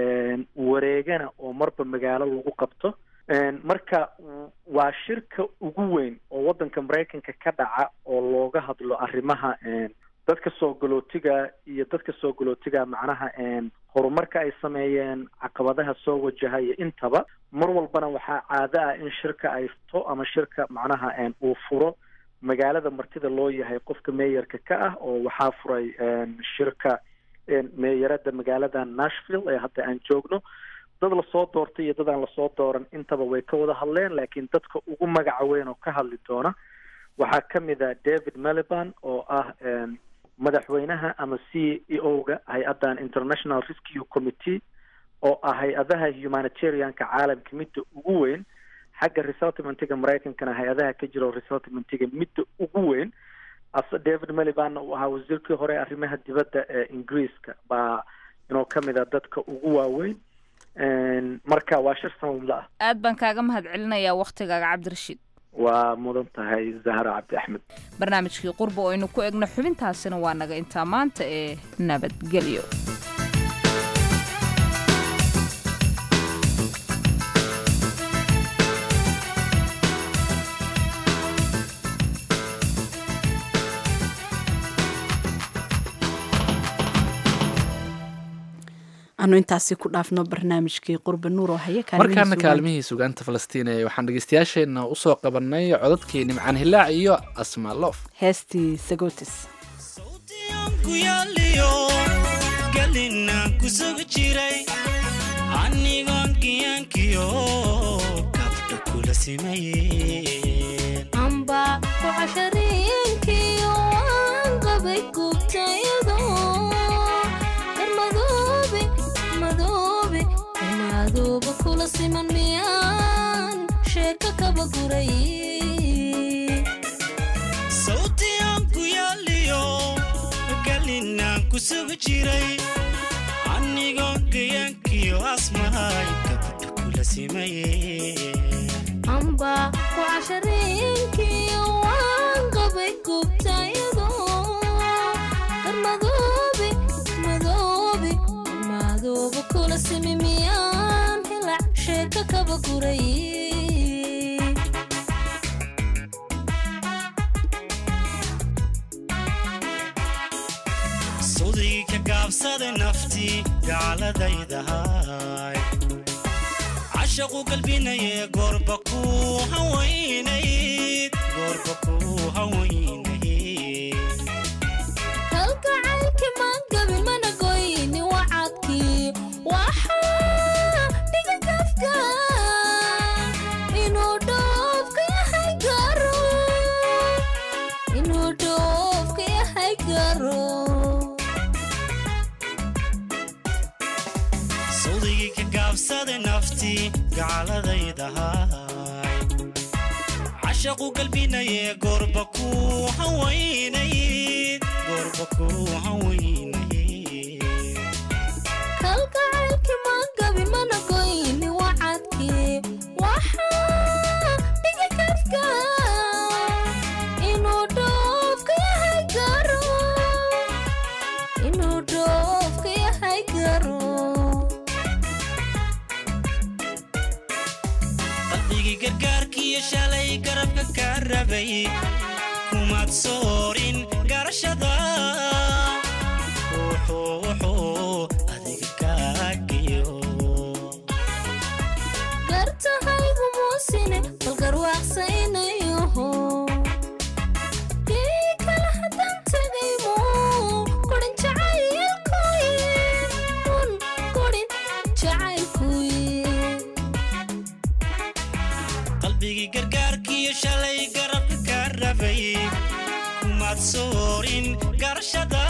wareegana oo marba magaalo lagu qabto marka waa shirka ugu weyn oo waddanka maraykanka ka dhaca oo looga hadlo arrimaha dadka soo galootiga iyo dadka soo galootiga macnaha horumarka ay sameeyeen caqabadaha soo wajaha iyo intaba mar walbana waxaa caado ah in shirka ay fto ama shirka macnaha uu furo magaalada martida loo yahay qofka meeyarka ka ah oo waxaa furay shirka meeyarada magaalada nashville ee hadda aan joogno dad lasoo doortay iyo dad aan lasoo dooran intaba way ka wada hadleen laakiin dadka ugu magaca weyn oo ka hadli doona waxaa ka mid a david meliban oo ah madaxweynaha ama c e o ga hay-addan international rescue committee oo ah hay-adaha humanitarianka caalamka midda ugu weyn xagga resettlementiga maraykankana hay-adaha ka jira resettlementiga midda ugu weyn ase david melibanna uu ahaa wasiirkii hore arrimaha dibadda ee ingiriiska baa inuu ka mid a dadka ugu waaweyn marka waa shir sanadle ah aad baan kaaga mahad celinayaa waktigaaga cabdirashiid waa mudan tahay zahra cabdi axmed barnaamijkii qurba oo aynu ku egno xubintaasina waa naga intaa maanta ee nabadgelyo anu intaasi ku dhaafno barnaamijkii qurba nuur oo haya markaana kaalmihii sugaanta falastiin ee waxaan dhegeystayaasheenna usoo qabanay codadkii nimcaan hilaac iyo asma loof heestii sagotis galinaan ku sugi jiray anigoon giyaankiyo kabdha kula simayeen amba ku cashariinkiyo waan qabay gubtayado darmadoobe madoobe madooba kula siman miyaan sheeko kaba guray sawtiyaan ku yaaliyo galinaan ku sugi jiray anigoon giyaankiyo asmahay kabdha kula simayeen amba ku cashariinkiyo waan qabay gubtayado darmadoobe madoobe madooba kula simi miyaan hilac sheeko kaba guray sudii ka gaabsada naftii gaaladaydahay cashaqu galbinaye goorba ku hawaynayd goorba ku hawaynayd kalgacaylki maan gabin mana goyni wacadkii waxaa dhiga gafka inuu dhoofka yahay garo inuu dhoofka yahay garo sawdigii ka gaabsada naftii gaaladaydahay cashaqu galbinaye goorba ku hawaynayd goorba ku hawaynayd kalgacaylki maan gabin mana goyni wacadkii waxaa dhiga gafka inuu dhoofka yahay garo inuu dhoofka yahay garo qalbigii gargaarkiiyo shalay garabka ka rabay kumaad soorin garashada wuxuu wuxuu adiga kaagiyo soorin garashada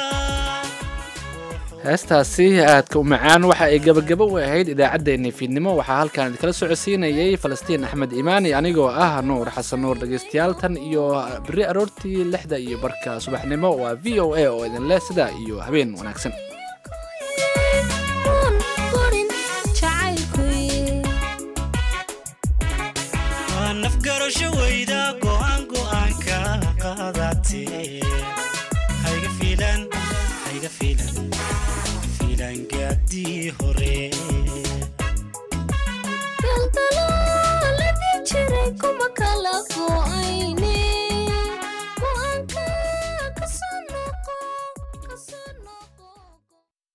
heestaasi aadka u macaan waxa ay gebagabo u ahayd idaacaddeenii fiidnimo waxaa halkan idinkala socodsiinayay falastiin axmed imaani anigoo ah nuur xasan nuur dhegaystayaal tan iyo berri aroortii lixda iyo barka subaxnimo waa v o a oo idin leh sidaa iyo habeen wanaagsan waa nafgarasho weyda go'aan go'aanka qaadatee hayga fiilan hayga fiilan fiilan gaadii hore